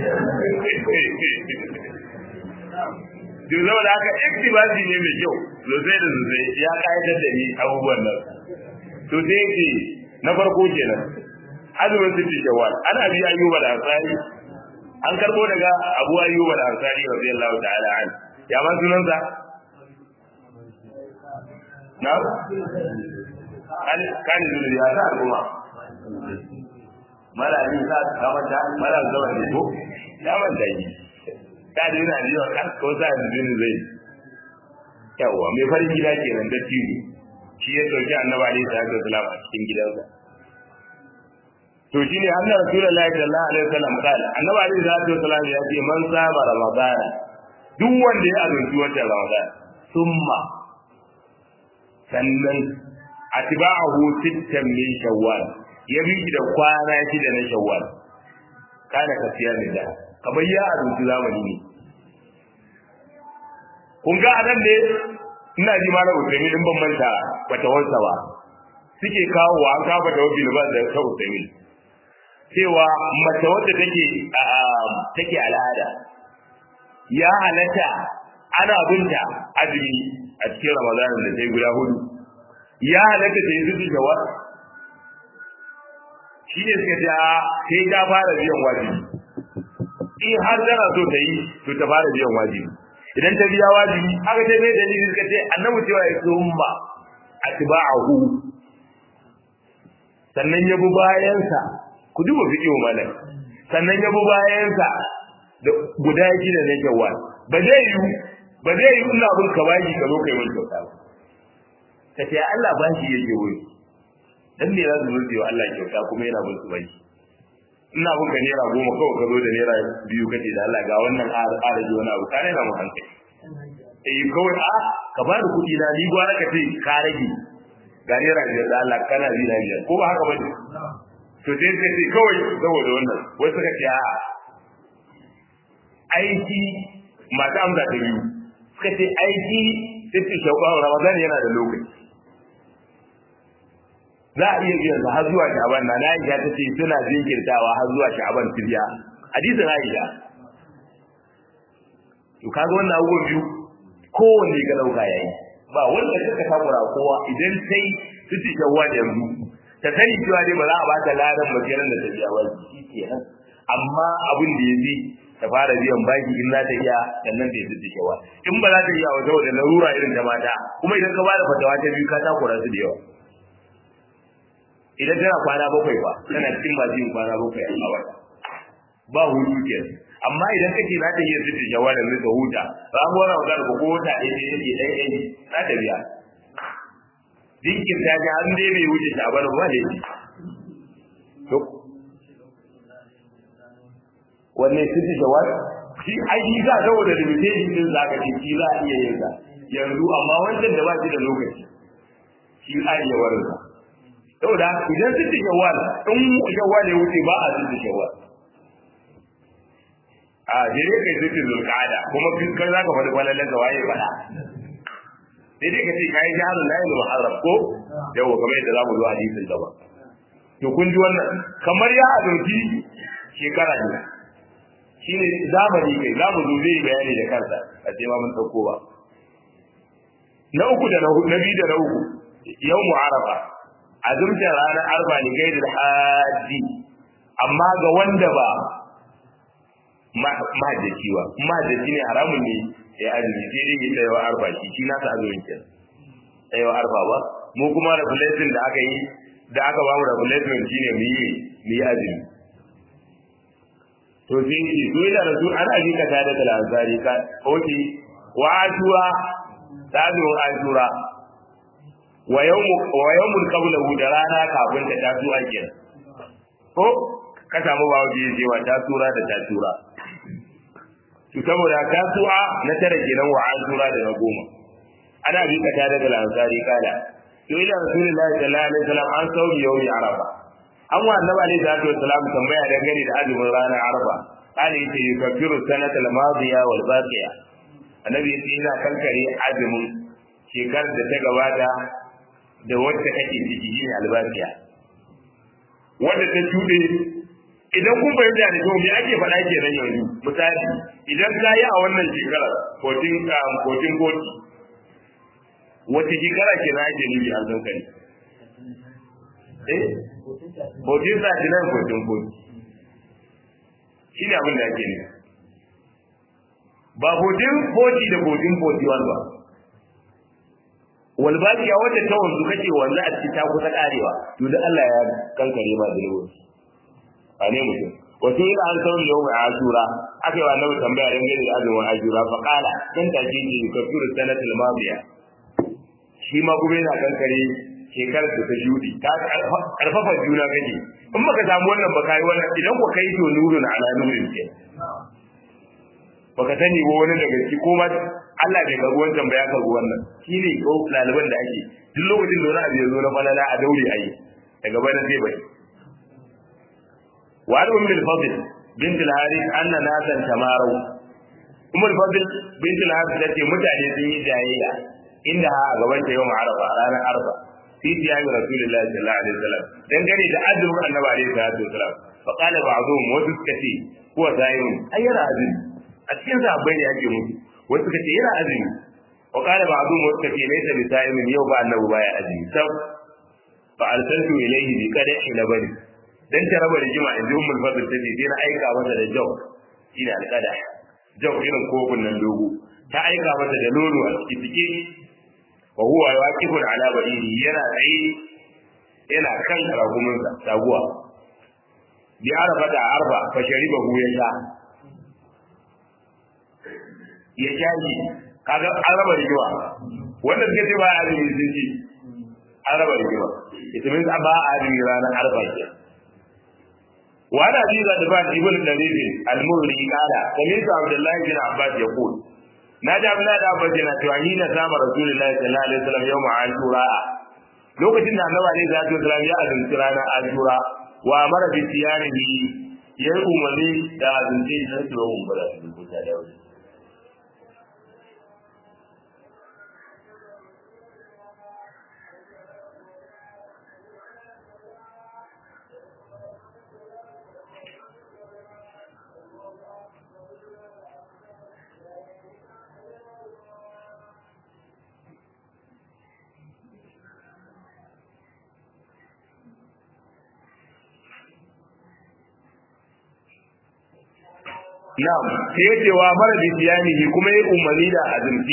duk zama da haka iktibasi ne mai kyau sosai da sosai ya kayatar da ni abubuwan nan to sai ce na farko kenan azumin sitti shawwal an abi ayyuba da ansari an karbo daga abu ayyuba da ansari radiyallahu ta'ala an ya man sunan sa na kan kan ya ta kuma mala ni sa kama ta mala zama ne ko ya man da yi ka da yana jiwa kan ko sa da jini zai yawa mai farin gida kenan da tiri shi ya dauki annabi alaihi salatu wasalam a cikin gidansa to shine annabi rasulullahi sallallahu alaihi wasallam kala annabi alaihi salatu wasalam ya ce man saba ramadana duk wanda ya azumci watan ramadan summa sannan atba'ahu sittan min shawwal ya bi da kwana shida na shawwal kana kafiya ne da kamar ya azumci zamani ne kun ga anan ne ina ji ma na usaimi din ban manta wata wansa ba suke kawo wa an kafa da wabi ba da ta usaimi cewa mace wadda take take al'ada ya halatta ana binta azumi a cikin ramadanin da ta yi guda hudu ya halatta ta yi zuci shawar shi ne suka ta sai ta fara biyan wajibi in har tana so ta yi to ta fara biyan wajibi idan ta biya wajibi haka ta mai dalili suka ce annabi cewa ya summa atba'ahu sannan ya bi bayansa ku duba fiqhu malam sannan ya bi bayansa da guda shida na jawwal ba zai yi ba zai yi ina bin ka bashi ka zo kai mun kyauta ba ka ce Allah ba shi yake wuri dan me za su zo wa Allah kyauta kuma yana bin su bashi ina bin ka naira goma kawai ka zo da naira biyu kace da Allah ga wannan araji wani abu kare na mu hankali eh kawai a ka ba da kuɗi na ni gwara ka ce ka rage ga naira biyar da Allah kana bi na biyar ko ba haka ba to sai ka ce kawai saboda wannan wai suka ce a aiki masu amsa ta biyu suka ce aiki sai shauƙa Ramadan yana da lokaci za a iya biyan har zuwa Sha'ban na Aisha ta ce suna jinkirtawa har zuwa Sha'ban su biya hadisin Aisha to kaga wannan abubuwan biyu kowanne ka dauka yayi ba wanda kaka takura kowa idan sai su ci shawwa yanzu ta sani cewa dai ba za a ba ta ladan bakiran da ta biya ba shi kenan amma abin da yafi ta fara biyan baki in za ta iya sannan ta yi su shawwa in ba za ta iya wa saboda larura irin ta mata kuma idan ka ba da fatawa ta biyu ka takura su da yawa idan tana kwana bakwai ba tana cikin masu yin kwana bakwai a wata ba hutu ke amma idan kake za ta iya sita jawalan ne ka huta ramuwar ramadan ko wata ɗaya ne yake ɗaya ɗaya za ta biya dinkin ta ga an dai bai wuce ta bar ba ne to wanne sita jawal shi ai shi za saboda limitation din zaka ce shi za a iya yin sa yanzu amma wancan da ba shi da lokaci shi a iya warin sa saboda idan sita jawal in jawal ya wuce ba a sita jawal a jere kai sita zulqa'ada kuma kai zaka faɗi falalan da waye faɗa sai dai ka ce kai jahalul lail muharram ko yawa kamar yadda zamu zo hadisin gaba to kun ji wannan kamar ya azurki shekara ne shine zamani kai za mu zo zai bayani da kansa a ce ma mun dauko ba na uku da na na biyu da na uku yau mu arafa azumtar ranar arba ne gaidar haji amma ga wanda ba mahajjaci ba mahajjaci ne haramun ne ya azumi sai dai ya tsayawa arba shi shi nasa azumin kenan tsayawa arba ba mu kuma regulation da aka yi da aka ba mu regulation shine mu yi mu yi azumi to sai ce to ila rasul ana ji ka tada da lazari ka oke wa ashura tazu ashura wa yawmu wa yawmul qablahu da rana kafin ta tasu ake ko ka samu bawo ji cewa tasura da tasura to saboda tasu'a na tare kenan wa ashura da na goma ana bi ka tada da lazari kala to ila rasulullahi sallallahu alaihi wasallam an sauri yawmi arafa an wa annabi alaihi salatu wassalam tambaya dangane da azumin ranar arfa kana yace yukaffiru sanata al-madiya wal baqiya annabi yace yana kankare azumin shekarar da ta gabata da wacce kake ciki shine albaqiya wanda ta tude idan kun fahimta da to me ake faɗa kenan yanzu misali idan ka yi a wannan shekarar 14 14 wace shekara kenan ake nufi an kankare eh Bautin sa shi nan bautin kodi. Shi ne abin da ake ne. Ba bautin kodi da bautin kodi wani ba. Walbakiya wacce ta wanzu kake wanzu a cikin ta kusa karewa, to da Allah ya kankare ma da yawa. A ne mutum. Wato ina an sauri yau mai asura, aka yi wa nawa tambaya don gani da azumin asura, fa kala, dan take ke kafiru sanatul mabiya. Shi ma kuma yana kankare shekarar da ta shudi ta karfafa juna kake in baka samu wannan ba kai wannan idan ko kai to nurun ala nurin ke baka sani ba wani daga ciki ko ma Allah bai karbi wancan ba ya karbi wannan shine ko laliban da ake duk lokacin da wani abu ya zo na falala a daure ayi daga bayan zai bai wa adu min al-fadl bint al-harith anna nasan tamaru umar fadl bint al-harith tace mutane sun yi jayayya inda a gaban ta yau arafa ranar arfa في ثياب رسول الله صلى الله عليه وسلم dan gane da azumin annabi alaihi salatu wasalam fa qala ba'dhum wa tuskati huwa sa'im ay yana azumi a cikin sahabbai ne ake mutu wasu suka ce yana azumi wa qala ba'dhum wa tuskati laysa bi sa'im yau ba annabi baya azumi sab fa arsaltu ilayhi bi qada'i labani dan ta raba rigima in ji ummul fadl ta ce na aika masa da jaw shine alqada jaw irin kofin nan dogo ta aika masa da nono a cikin wa huwa waqifun ala ba'iri yana tsaye yana kan ragumin sa taguwa bi arfa da arfa fa shariba hu ya sha ya sha shi kaga an raba rigima wanda suka ce ba a azumi sun ce an raba rigima ita min ba a azumi ranar arfa ke وعن ابي غضبان ابن النبي المري قال سمعت عبد الله بن عباس يقول na ji abin da abbas yana cewa ni na sama rasulullahi sallallahu alaihi wasallam yau ma ashura lokacin da annabi alaihi salatu wasallam ya azumci ranar ashura wa amara bi siyamihi ya yi umarni da azumci na tura mun bada su ko ta da wani Na'am, sai ya ce wa mara bi siyamihi kuma ya umarni da azumci.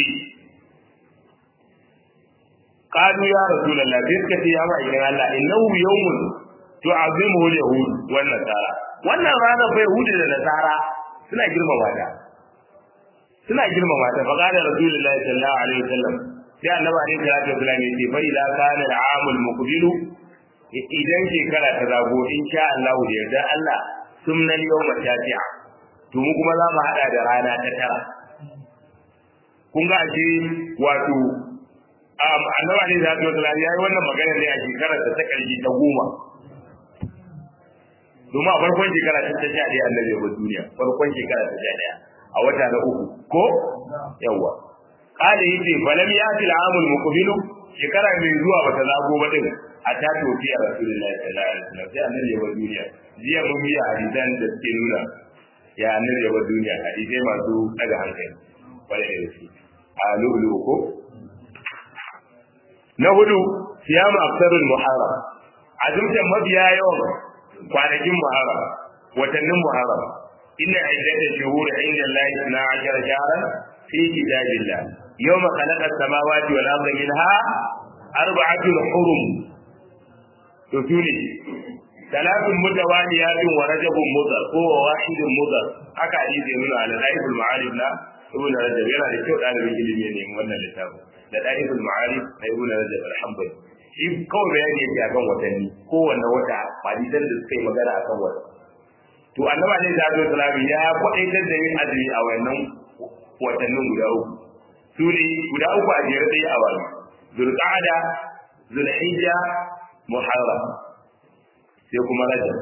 Qalu ya Rasulullah sai suka ce ya ma idan Allah innahu yawmun tu'azimuhu al-yahud wan nasara. wannan ranar fa yahudi da nasara suna girmama ta suna girmama ta fa qala rasulullahi sallallahu alaihi wasallam sai annabi alaihi salatu wasallam ya ce fa idza kana al-amul muqbilu idan shekara ta zago in sha Allah da yarda Allah sumnal yawma tasi'a to mu kuma za mu hada da rana ta tara kun ga ashe wato annabi alaihi salatu wasallam yayi wannan magana ne a shekarar ta karshe ta goma domin a farkon shekara ta ta ɗaya annabi ya bar duniya farkon shekara ta ta ɗaya a wata na uku ko yawwa kada yace falam yati al-amul muqbilu shekara mai zuwa bata zago ba din a ta tofi a rasulullahi sallallahu alaihi wasallam sai annabi ya bar duniya jiya mun yi hadisan da suke nuna ya annabi ya bar duniya hadisai masu daga hankali kwarai da gaske a lulu ko na hudu siyamu afsarul muharram azumtan mabiya yawan kwanakin muharram watannin muharram inna iddatash shuhur inda Allah 12 shahran fi kitabillah yawma khalaqa as-samawati wal arda minha arba'atun hurum to sune salatun mutawaliyatun wa rajabun mudar ko wahidun mudar haka hadisi nuna ala daiful ma'arif na ibn rajab yana da kyau dalibin ilimi ne wannan littafin da daiful ma'arif na ibn rajab alhamdulillah shi kawai bayani yake akan watanni kowanne wata hadisan da suka yi magana akan wata to annaba ne da Abdul Salam ya kwadaitar da yin azumi a wannan watannin guda uku su ne guda uku a jere sai a wani zulqa'ada zulhijja muharram sai kuma rajab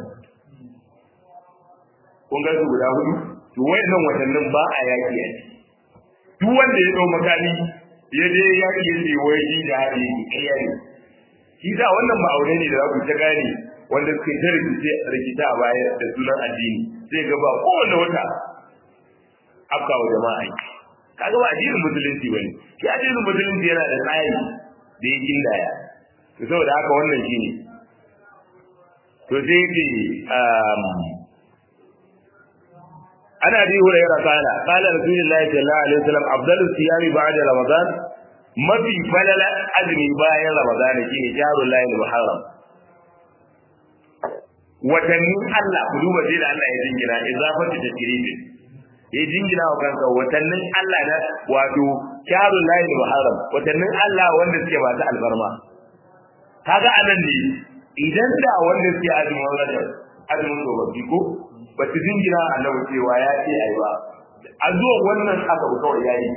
kun ga su guda hudu to wayannan watannin ba a yaki a duk wanda ya dau makami ya je yaki ya ce wai shi da hadi ƙarya ne shi sa wannan ma'aure ne da za ku ta gane wanda suke ta rikice rikita a baya da sunan addini sai ga ba kowane wata afka wa jama'a yi kaga ba addinin musulunci bane shi addinin musulunci yana da tsari da ya gindaya to saboda haka wannan shine to sai ce ana bi hurairah kana qala rasulullahi sallallahu alaihi wasallam afdalus siyami ba'da ramadan mafi falala azumi bayan ramadana shine jahrul lahi muharram watannin Allah ku duba sai da Allah ya jingina izafatu tasrifi ya jingina wa kansa watannin Allah na wato jahrul lahi muharram watannin Allah wanda suke ba ta alfarma kaga anan ne idan da wanda suke azumin rajab azumin tsofaffi ko ba su jingina annabi cewa ya ce ayi ba a zuwa wannan aka kawai yayi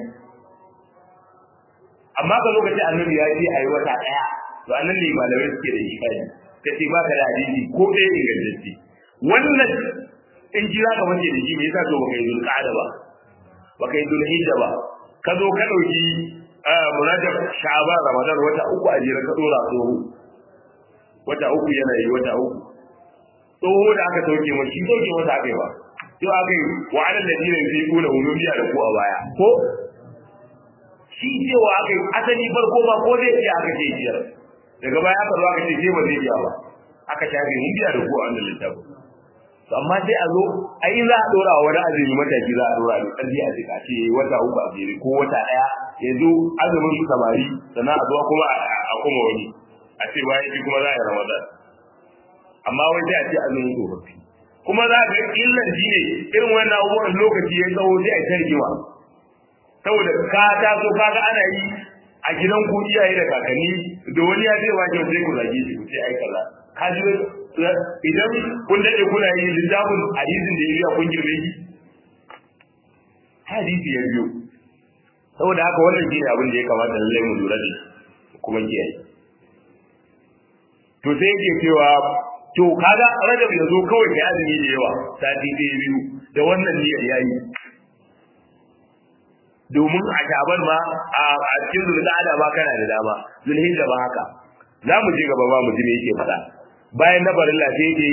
amma ka zo ka ce annabi ya ce ayi wata daya to annan ne malamai suke da ikari ka ce ba ka da hadisi ko ɗaya ingantacce wannan in ji za ka wanke da shi me yasa to baka yi zulqa'ada ba baka yi zulhijja ba ka zo ka dauki munajab sha'ban ramadan wata uku a jira ka dora tsoho wata uku yana yi wata uku tsoho da aka sauke ma shi sauke masa aka yi ba yau aka yi wa alal ladina yusiquna ulumiya da ku a baya ko shi cewa aka yi asali farko ba ko zai iya aka ce biyar daga baya aka zo aka ce sai ba zai iya ba aka shafe mun biya da ku a wannan littafin to amma sai a zo ai za a dora wa wani azumi mataki za a dora ne karfi a jika ce wata uku a jere ko wata daya yanzu azumin su samari sannan a zuwa kuma a kuma wani a ce bayan shi kuma za a yi ramadan amma wai sai a ce azumin tsofaffi kuma za ga illar shi ne irin wannan abubuwan lokaci ya tsawo sai a tarjima saboda ka taso kaga ana yi a gidan ku iyaye da kakanni da wani ya ce wajen sai ku zage shi ku ce ai kaza ka ji idan kun dade kuna yi littafin hadisin da ya kun girme shi hadisi ya biyo saboda haka wannan shine abin da ya kamata lallai mu lura da kuma kiyaye to sai yake cewa to kaga rajab ya zo kawai kai azumi da yawa sati ɗaya biyu da wannan niyyar yayi domin a shaban ma a cikin zulqa'ada ma kana da dama zulhijja ba haka za mu je gaba ba mu ji me yake faɗa bayan na barin lafiya yake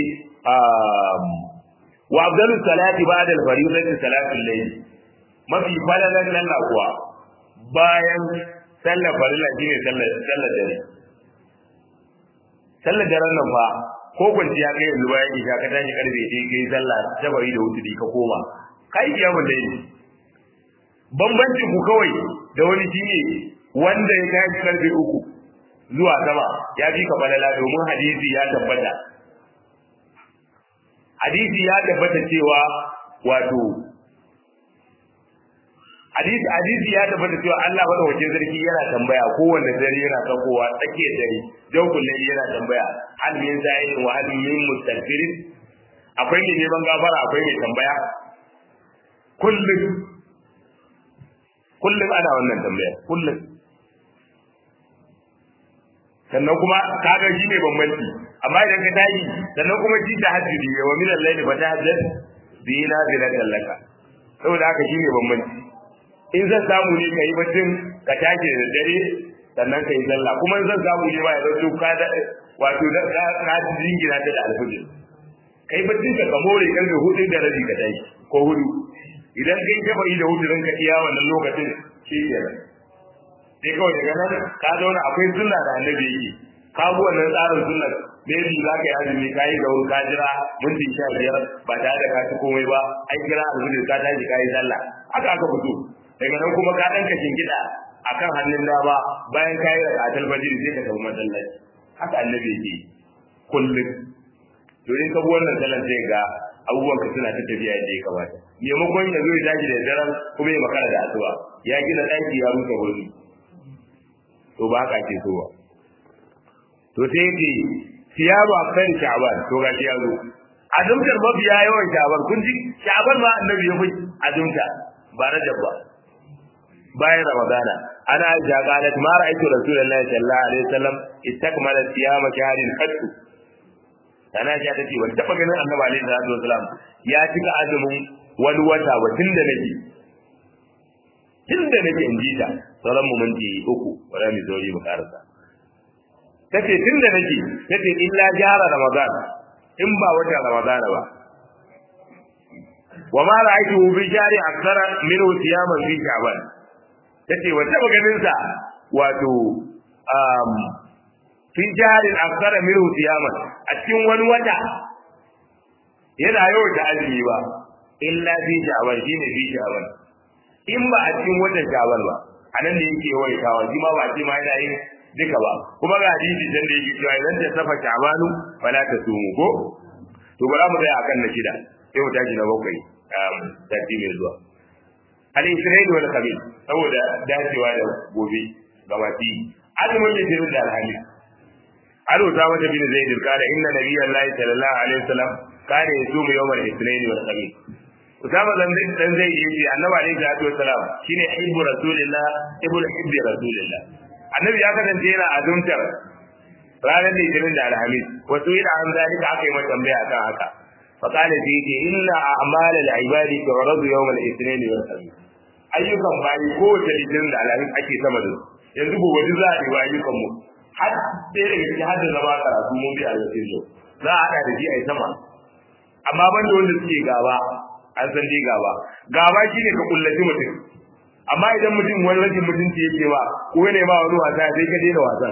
wa abdalus salati ba'da al-fariidati salatul layl mafi falalan sallah kuwa bayan sallar farilla shine sallar sallar dare sallar daren nan fa ko kwanciya kai yanzu bayan isha ka tashi karfe ɗaya kai sallah tabari da wuturi ka koma kai kiyamun da yi bambancin ku kawai da wani shine wanda ya tashi karfe uku zuwa sama ya fi ka balala domin hadisi ya tabbata hadisi ya tabbata cewa wato hadisi hadisi ya tabbata cewa Allah madaukakin sarki yana tambaya kowanne dare yana sakowa tsakiyar dare don kullum yana tambaya hal min za'in wa hal min mustaghfirin akwai mai neman gafara akwai mai tambaya kullum kullum ana wannan tambaya kullum sannan kuma kaga shi ne bambanci amma idan ka tashi sannan kuma shi ta hajjudi wa min al-layli fa tahajjad bi nazilatan laka saboda haka shi ne bambanci in zan samu ne kai baccin ka tashi da dare sannan kai sallah kuma in zan samu ne ba ya zo ka da wato da ka jingina ta da alfujir kai baccin ka ka more karfe hudu da rabi ka tashi ko hudu idan kai ka bai da hudu ka iya wannan lokacin shi kenan sai kawai daga nan ka zauna akwai sunna da annabi yake ka bi wannan tsarin sunna maybe za ka yi azumi ka yi gauru ka jira minti sha biyar ba tare da ka ci komai ba an kira alfijir ka tashi ka yi sallah haka aka fito daga nan kuma ka ɗanka shingida a kan hannun dama bayan ka yi rakatul fajr sai ka tafi masallaci haka annabi yake kullum to in ka bi wannan sallan sai ga abubuwan ka suna ta tafiya yadda ya kamata maimakon ya zo ya tashi da daren kuma ya makara da asuba ya gina ɗaki ya rusa wani to ba haka ake so ba to sai yake siyaru a kan sha'ban to ga ya zo azumtar mafiya yawan sha'ban kun ji sha'ban ma annabi ya fi azumta ba rajab ba bayan ramadana ana aisha qalat ma ra'aytu rasulullahi sallallahu alaihi wasallam istakmala siyama shahrin qattu ana aisha ta ce ban taba ganin annabi alaihi salatu wasallam ya cika azumin wani wata ba tun da nake tun da nake in ji ta sauran mu minti uku wala mi zauri mu karasa tace tun da nake tace illa jara ramadan in ba wata ramadan ba wa ma ra'aytu bi jari akthara min siyaman fi sha'ban tace wata maganin sa wato um fi jari akthara min siyaman a cikin wani wata yana yau da azumi ba illa fi sha'ban shine fi sha'ban in ba a cikin watan sha'ban ba anan da yake yawaitawa shi ma ba ce ma yana yin duka ba kuma ga hadisi dan da yake cewa idan ta safa sha'banu fala ta sumu ko to bara mu tsaya akan na shida sai mu tashi na bakwai um tafi mai zuwa al isra'il wal khamis saboda dacewa da gobe gabati azumin da jirin da alhali aro ta wata bin zaid kala inna nabiyallahi sallallahu alaihi wasallam kana yasumu yawmal ithnain wal khamis Usama dan dan zai yi ce Annabi alaihi salatu wasalam shine hibbu rasulillah ibnu hibbi rasulillah Annabi ya kasance yana azumtar ranar litinin da alhamis wasu ila an zalika aka yi mata tambaya kan haka fa kana fi ce inna a'mal al-ibadi tu'radu yawm al-ithnain wal khamis ayyukan bayi ko da litinin da alhamis ake sama da yanzu gobe duk za a yi ayyukan mu har sai daga cikin hadda zama karatu mun bi al-yau za a hada da shi a sama amma banda wanda suke gaba an san dai gaba gaba shine ka kullaci mutum amma idan mutum wani rashin mutunci yake ba ko ne ba wani wasa sai ka daina wasan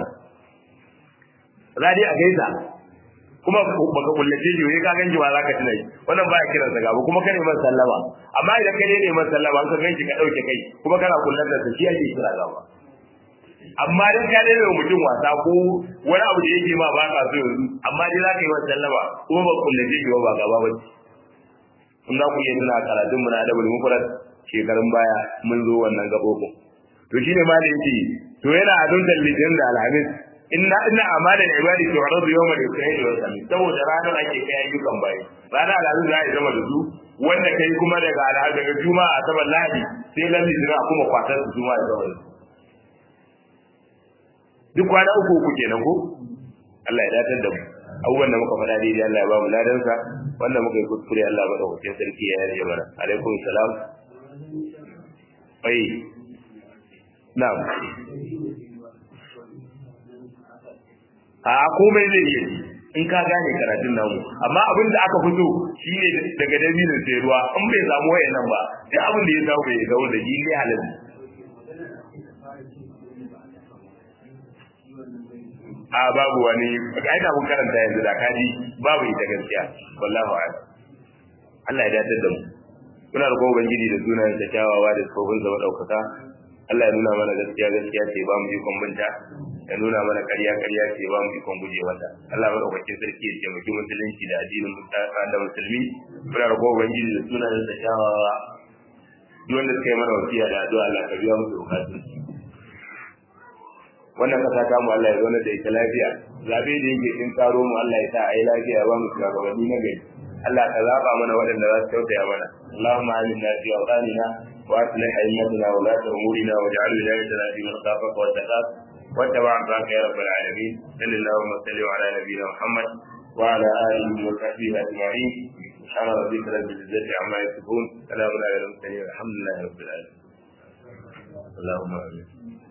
za dai a gaisa kuma baka kullace shi wai ka ganji ba za ka tuna shi wannan baya kiran sa gaba kuma kare man sallama amma idan ka daina man sallama an ka ganshi ka dauke kai kuma kana kullar da shi ake kira gaba amma dan ka daina mutum wasa ko wani abu da yake ma ba ka so yanzu amma dai za ka yi man sallama kuma ba kullace shi ba gaba ba in za ku iya tuna karatun mu na adabul mufrad shekarun baya mun zo wannan gabobin to shine ma da yake to yana aduntar lijin da alhamis inna inna amalan ibadi to aradu yawmal ithnain wa khamis saboda ranar ake kai ayyukan bayi ranar alhamis za a zama da su wanda kai kuma daga alhamis daga juma'a saban lahadi sai lalli zira kuma kwatar su juma'a da wani duk kwana uku uku kenan ko Allah ya datar da mu abubuwan da muka faɗa daidai Allah ya ba mu ladansa wanda muka yi kuskure Allah ba ɗaukakin sarki ya yarje mana alaikum salam ai na'am a komai zai iya ji in ka gane karatun namu amma abin da aka fito shine daga dabinin sai ruwa in bai samu wayannan ba sai abin da ya samu bai ga da shi ne halin a babu wani ai da mun karanta yanzu da kaji babu ita gaskiya wallahi a'lam Allah ya dace da mu muna roƙon ubangiji da sunayen sa kyawawa da tsofin sa madaukaka Allah ya nuna mana gaskiya gaskiya ce ba mu ji kwambanta ya nuna mana ƙarya ƙarya ce ba mu ikon guje mata Allah madaukakin sarki ya taimaki musulunci da addinin da musulmi muna roƙo ubangiji da sunan da kyawawa duk wanda suka yi mana wasiya da addu'a Allah ka biya musu bukatun wannan kasa ta mu Allah ya zauna da ita lafiya zabe da yake kin karo mu Allah ya sa a yi lafiya ba mu shugabanni na gari Allah ka zaba mana waɗanda za su tausaya mana Allahumma aminna fi awtanina wa aslih a'immatana wa la umurina waj'al wilayatana fi man khafaka wa taqat واتبع رضاك يا رب العالمين صل اللهم وسلم على نبينا محمد وعلى اله وصحبه اجمعين سبحان ربك رب العزه عما يصفون سلام على المرسلين الحمد لله رب العالمين اللهم امين